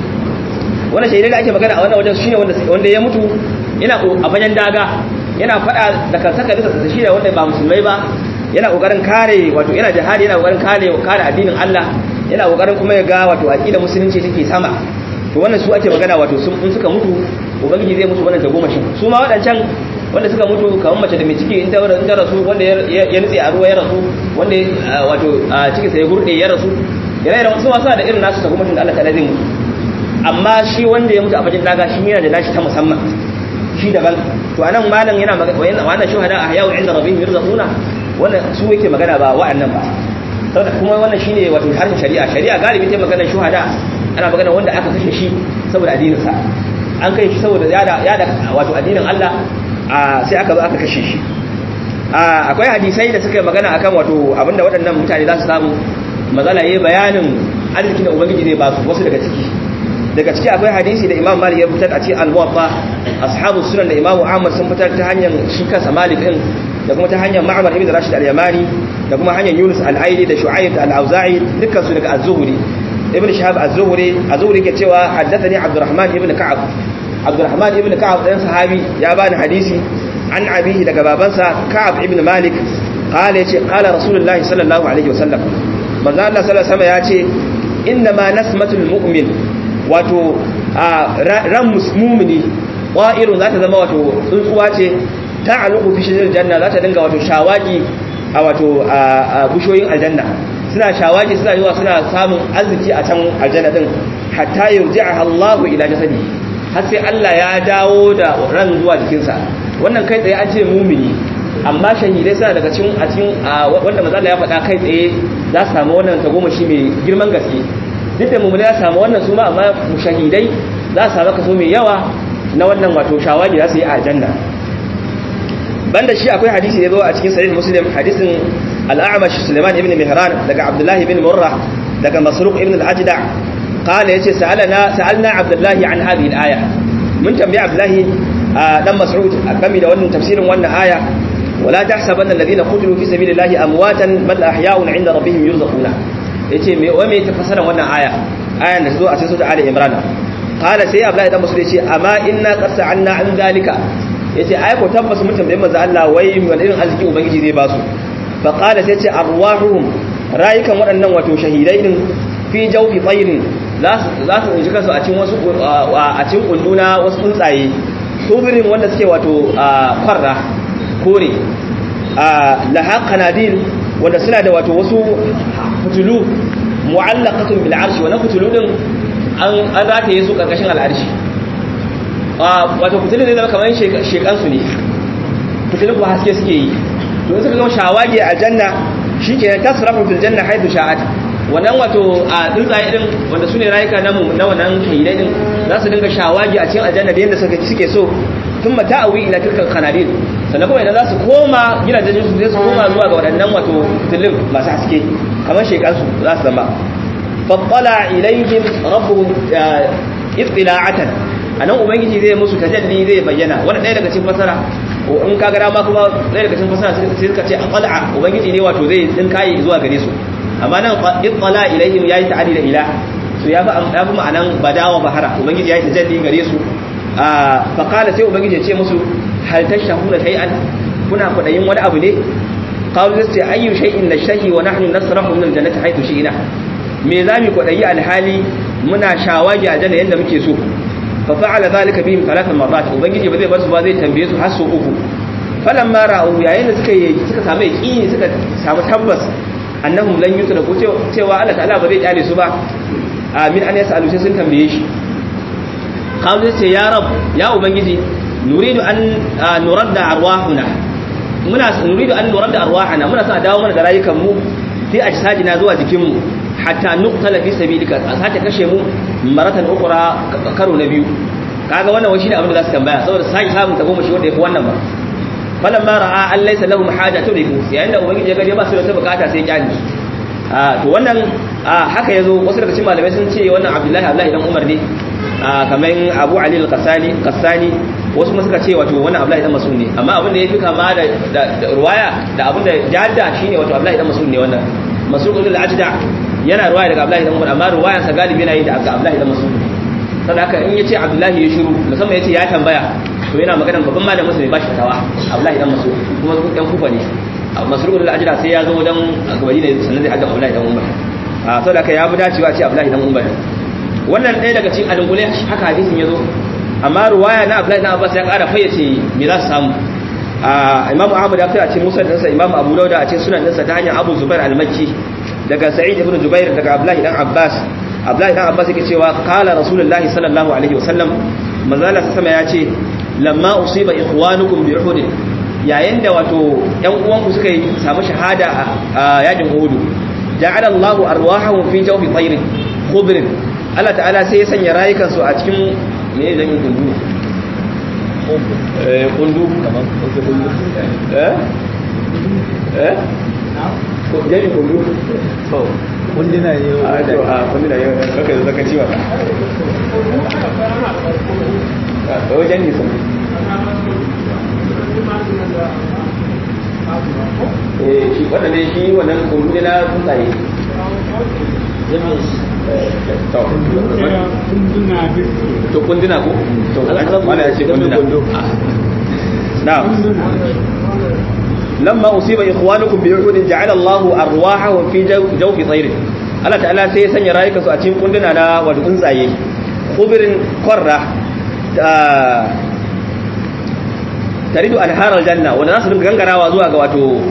wannan shahidai da ake magana a wannan wajen shine wanda wanda ya mutu yana a bayan daga yana faɗa da kansaka da shi da wanda ba musulmai ba yana kokarin kare wato yana jihadi yana kokarin kare kare addinin Allah yana kokarin kuma ya ga wato aqida musulunci take sama to wannan su ake magana wato sun in suka mutu ubangiji zai musu wannan tagomashin su ma wadancan wanda suka mutu kamar mace da mai ciki in ta in ta rasu wanda ya nutse a ruwa ya rasu wanda wato ciki sai ya gurde ya rasu yana da su wasa da irin nasu tagomashin da Allah ta zai mutu amma shi wanda ya mutu a bajin daga shi yana da nashi ta musamman shi daban to anan malam yana magana wannan shuhada a yawo inda rabbihim yurzaquna wannan su yake magana ba wa'annan ba saboda kuma wannan shine wato harshen shari'a shari'a galibi ta magana shuhada ana magana wanda aka kashe shi saboda addinin sa an kai shi saboda ya da wato addinin Allah sai aka zo aka kashe shi akwai hadisai da suka yi magana akan wato abinda waɗannan mutane za su samu mazala yayi bayanin arzikin da ubangiji zai ba su wasu daga ciki daga ciki akwai hadisi da imam malik ya fitar a cikin al-muwatta ashabu sunan da imam ahmad sun fitar ta hanyar shi kansa malik din da kuma ta hanyar ma'amar ibn rashid al-yamani da kuma hanyar yunus al-aili da shu'aib al-auza'i dukkan su daga az-zuhri ibn shahab az-zuhri az-zuhri ke cewa haddathani abdurrahman ibn ka'ab abdurrahman ibn ka'ab dan sahabi ya bani hadisi an abihi daga babansa ka'ab ibn malik qala yace qala rasulullahi sallallahu alaihi wasallam manzo Allah sallallahu alaihi wasallam yace inna ma nasmatul mu'min wato ran mu'mini qa'irun zata zama wato tsuntsuwa ce ta'aluqu fi shajaratil janna zata dinga wato shawagi a wato bushoyin aljanna suna shawagi suna yiwa suna samun arziki a can aljanna din hatta yurji'aha Allahu ila jasadi har sai Allah ya dawo da ran zuwa jikinsa wannan kai tsaye an ce mumini amma shahidai suna daga cikin a cikin wanda manzo ya faɗa kai tsaye za su samu wannan tagomashi mai girman gaske duk da mumini ya samu wannan su ma amma shahidai za su samu kaso mai yawa na wannan wato shawagi za su yi a aljanna banda shi akwai hadisi da zo a cikin sahih muslim hadisin al-a'mash sulaiman ibn mihran daga abdullahi ibn murrah daga masruq ibn al-ajda qala yace sa'alana sa'alna abdullahi an hadhihi al-aya mun tambayi abdullahi dan mas'ud game da wannan tafsirin wannan aya wala tahsabanna alladhina qutilu fi sabilillahi amwatan bal ahya'un 'inda rabbihim yurzaquna yace me wa me tafsirin wannan aya ayan da zo a cikin sura ali imran qala sai abdullahi dan mas'ud yace amma inna qad sa'alna an zalika yace ai ko tabbas mun tambaye manzo Allah wai wani irin arziki ubangiji zai ba su fa qala sai ce arwahuhum rayukan waɗannan wato shahidai din fi jawfi tayrin za su za su tsinci kansu a cikin wasu a cikin kunduna wasu tsuntsaye tubirin wanda suke wato kwarra kore laha qanadil wanda suna da wato wasu fitulu mu'allaqatun bil arshi wa na fitulu din an an rataye su karkashin al'arshi wato fitilun zai zama kamar shekansu ne fitilun kuma haske suke yi to in suka gama shawagi a janna shi ke ta surafa fil janna haidu sha'at wannan wato a tsuntsaye din wanda su ne rayuka na na wannan shahidai din za su dinga shawagi a cikin aljanna da yadda suka suke so tun mata awi ila tilkal qanabil sannan kuma idan za su koma gidajen su zai su koma zuwa ga waɗannan wato fitilun masu haske kamar shekansu za su zama fattala ilaihim rabbuhum ittila'atan anan ubangiji zai musu tajalli zai bayyana wannan ɗaya daga cikin fasara in ka gara ma kuma ɗaya daga cikin fasara sai suka ce aqala ubangiji ne wato zai din kai zuwa gare su amma nan ittala ilaihim yayi ta'ali da ila so ya fi ya fi ma'anan badawa bahara ubangiji yayi tajalli gare su fa qala sai ubangiji ya ce musu hal tashahuna shay'an kuna kudayin wani abu ne qalu sai ayyu shay'in nashtahi wa nahnu nasrahu min aljannati haythu shi'na me zamu kudayi alhali muna shawagi a janna yanda muke so fa fa'ala zalika bihim thalathan marrat ubangiji ba zai bar su ba zai tambaye su har su uku falamma ra'u yayin da suka yi suka samu yaqini suka samu tabbas annahum lan yutraku cewa Allah ta'ala ba zai kyale su ba amin an yas'alu sai sun tambaye shi qalu sai ya rab ya ubangiji nuridu an nuradda arwahuna muna nuridu an nuradda arwahana muna son a dawo mana da rayukan mu fi ajsadina zuwa jikin mu hatta nuqtala fi sabilika a sace kashe mu maratan ukra karo na biyu kaga wannan wani shine abin da za su tambaya saboda sai samun ta goma shi wanda yafi wannan ba falan ma ra'a an laysa lahum hajatu bihi yayin da ubangiji ya ga ba su da bukata sai kyani a to wannan haka yazo wasu daga cikin malamai sun ce wannan Abdullahi Abdullahi dan Umar ne kamar Abu Ali al-Qasani Qassani wasu kuma suka ce wato wannan Abdullahi dan Mas'ud ne amma abin da yafi kama da ruwaya da abin da jadda shine wato Abdullahi dan Mas'ud ne wannan Mas'ud al-Ajda yana ruwaya daga Abdullahi dan Umar amma ruwayan sa galibi yana yi da Abdullahi dan Mas'ud saboda haka in yace Abdullahi ya shiru musamman yace ya tambaya to yana maganar babban malamin musulmi ba shi tawa Abdullahi dan Mas'ud kuma dan kufa ne Mas'ud al-Ajda sai ya zo dan gabari ne sannan zai hadda Abdullahi dan Umar a saboda haka ya bi dacewa ce Abdullahi dan Umar wannan ɗaya daga cikin alungule haka hadisin ya zo amma ruwaya na Abdullahi dan Abbas ya ƙara fayyace me za su samu Imam Ahmad ya kai a cikin Musa ɗinsa Imam Abu Dawud a cikin sunan ɗinsa ta hanyar Abu Zubair al-Makki daga Sa'id ibn Jubair daga Abdullahi dan Abbas Abdullahi dan Abbas yake cewa qala Rasulullahi sallallahu alaihi wasallam manzala sama ya ce lamma usiba ikhwanukum bi Uhud yayin da wato ƴan uwanku suka yi samu shahada a yakin Uhud ja'ala Allahu arwahahum fi jawfi tayrin khubrin Allah ta'ala sai ya sanya rayukansu a cikin me zan yi kundu eh kundu kamar kundu eh eh ko jami kundu to kundina ne a to a kundina yau kaka da zaka ciwa a wajen nisa eh shi wannan ne shi wannan kundu ne na tsuntsaye to kundina ko to wala ya ce kundina na'am lamma usiba ikhwanukum bi uhud ja'ala Allahu arwahahum fi jawfi tayr Allah ta'ala sai ya sanya rayukansu a cikin kundina na wato tsuntsaye khubirin qarra taridu anhar aljanna wanda za su dinga gangarawa zuwa ga wato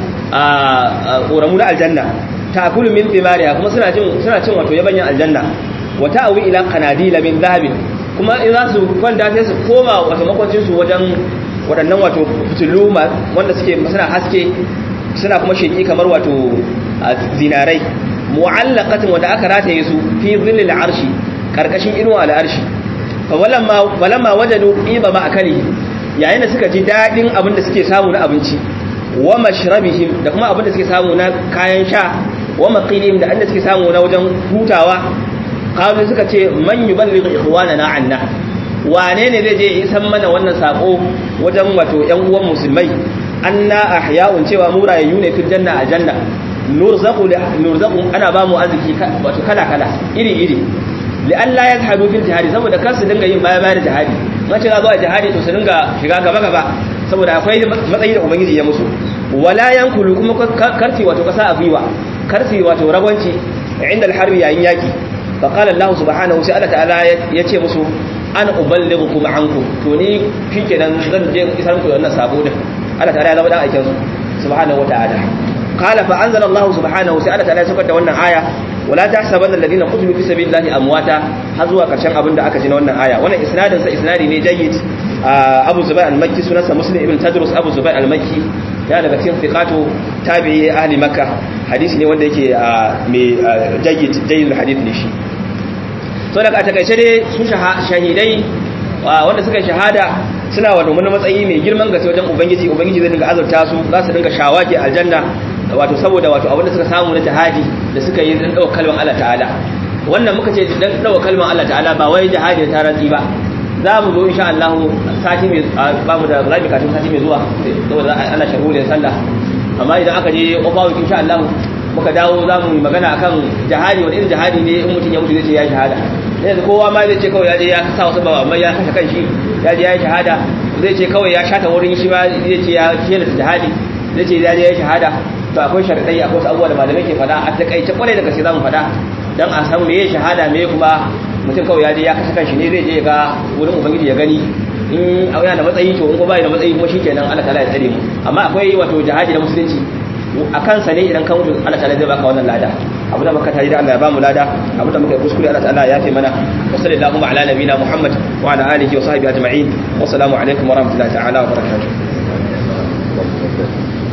ƙoramu na aljanna ta'kulu min thimariha kuma suna cin suna cin wato yabanyan aljanna wa ta'awi ila qanadila min dhahabin kuma in za su kwanta sai su koma wato makwancin su wajen waɗannan wato fitilu wanda suke suna haske suna kuma sheki kamar wato zinarai mu'allaqatin wanda aka rataye su fi dhillil arshi karkashin inuwa al'arshi fa walamma walamma wajadu qiba ma akali yayin da suka ji dadin abin da suke samu na abinci wa mashrabihim da kuma abin da suke samu na kayan sha wa maqilihim da inda suke samu na wajen hutawa qalu suka ce man yuballighu ikhwanana anna wane ne zai je isan mana wannan sako wajen wato ƴan uwan musulmai anna ahya'un cewa mu rayayyu ne fil janna a janna nurzaqu nurzaqu ana ba mu arziki wato kala kala iri iri li alla yazhadu fil jihadi saboda kar su dinga yin baya baya da jihadi mace za zuwa jihadi to su dinga shiga gaba gaba saboda akwai matsayi da ubangiji ya musu wala yankulu kuma karfi wato kasa a gwiwa karfi wato ragwanci inda alharbi yayin yaki fa qala allah subhanahu sai allah ta'ala ya ce musu an uballighukum ankum to ni shikenan zan je isar muku wannan sabo din allah ta'ala ya zama dan aikin su subhanahu wata'ala qala fa anzala allah subhanahu sai allah ta'ala ya saukar da wannan aya wala tahsabanna alladhina qutilu fi sabilillahi amwata har zuwa karshen abin da aka ji na wannan aya wannan isnadin sa isnadi ne jayyid Abu Zubair al-Makki sunansa Muslim ibn Tadrus Abu Zubair al-Makki ya daga cikin fiqatu tabi'i ahli Makka hadisi ne wanda yake mai jayyid jayyid hadith ne shi to daga takaice dai su shahidai wanda suka shahada suna wa domin matsayi mai girman gaske wajen ubangiji ubangiji zai dinga azurta su za su dinga shawaki aljanna wato saboda wato abinda suka samu na jihadi da suka yi dan dawo kalman Allah ta'ala wannan muka ce dan dawo kalman Allah ta'ala ba wai jihadi ta rantsi ba za mu zo insha Allah sati mai ba mu da rabi kafin sati mai zuwa saboda ana sharhu da sallah amma idan aka je kofa insha Allah muka dawo za mu yi magana akan jihadi wani irin jihadi ne in mutum ya mutu zai ce ya shahada yanzu kowa ma zai ce kawai ya je ya sa wasu ba amma ya kashe kanshi ya je ya yi shahada zai ce kawai ya shata wurin shi ma zai ce ya kiyar jihadi zai ce ya je ya yi shahada to akwai sharadai akwai wasu abubuwa da malamai ke faɗa a takaice kwarai da gaske za mu faɗa dan a san meye shahada meye kuma mutum kawai ya je ya kashe kanshi ne zai je ya ga wurin ubangiji ya gani in yana da matsayi to in ko bai da matsayi kuma shikenan Allah ta'ala ya tsare mu amma akwai wato jihadi na musulunci a kansa ne idan ka mutu Allah ta'ala zai baka wannan lada abu da muka tare da Allah ya bamu lada abu da muka yi kuskure Allah ta'ala ya yafe mana wa sallallahu ala nabina Muhammad wa ala alihi wa sahbihi ajma'in wa assalamu alaikum wa rahmatullahi ta'ala wa barakatuh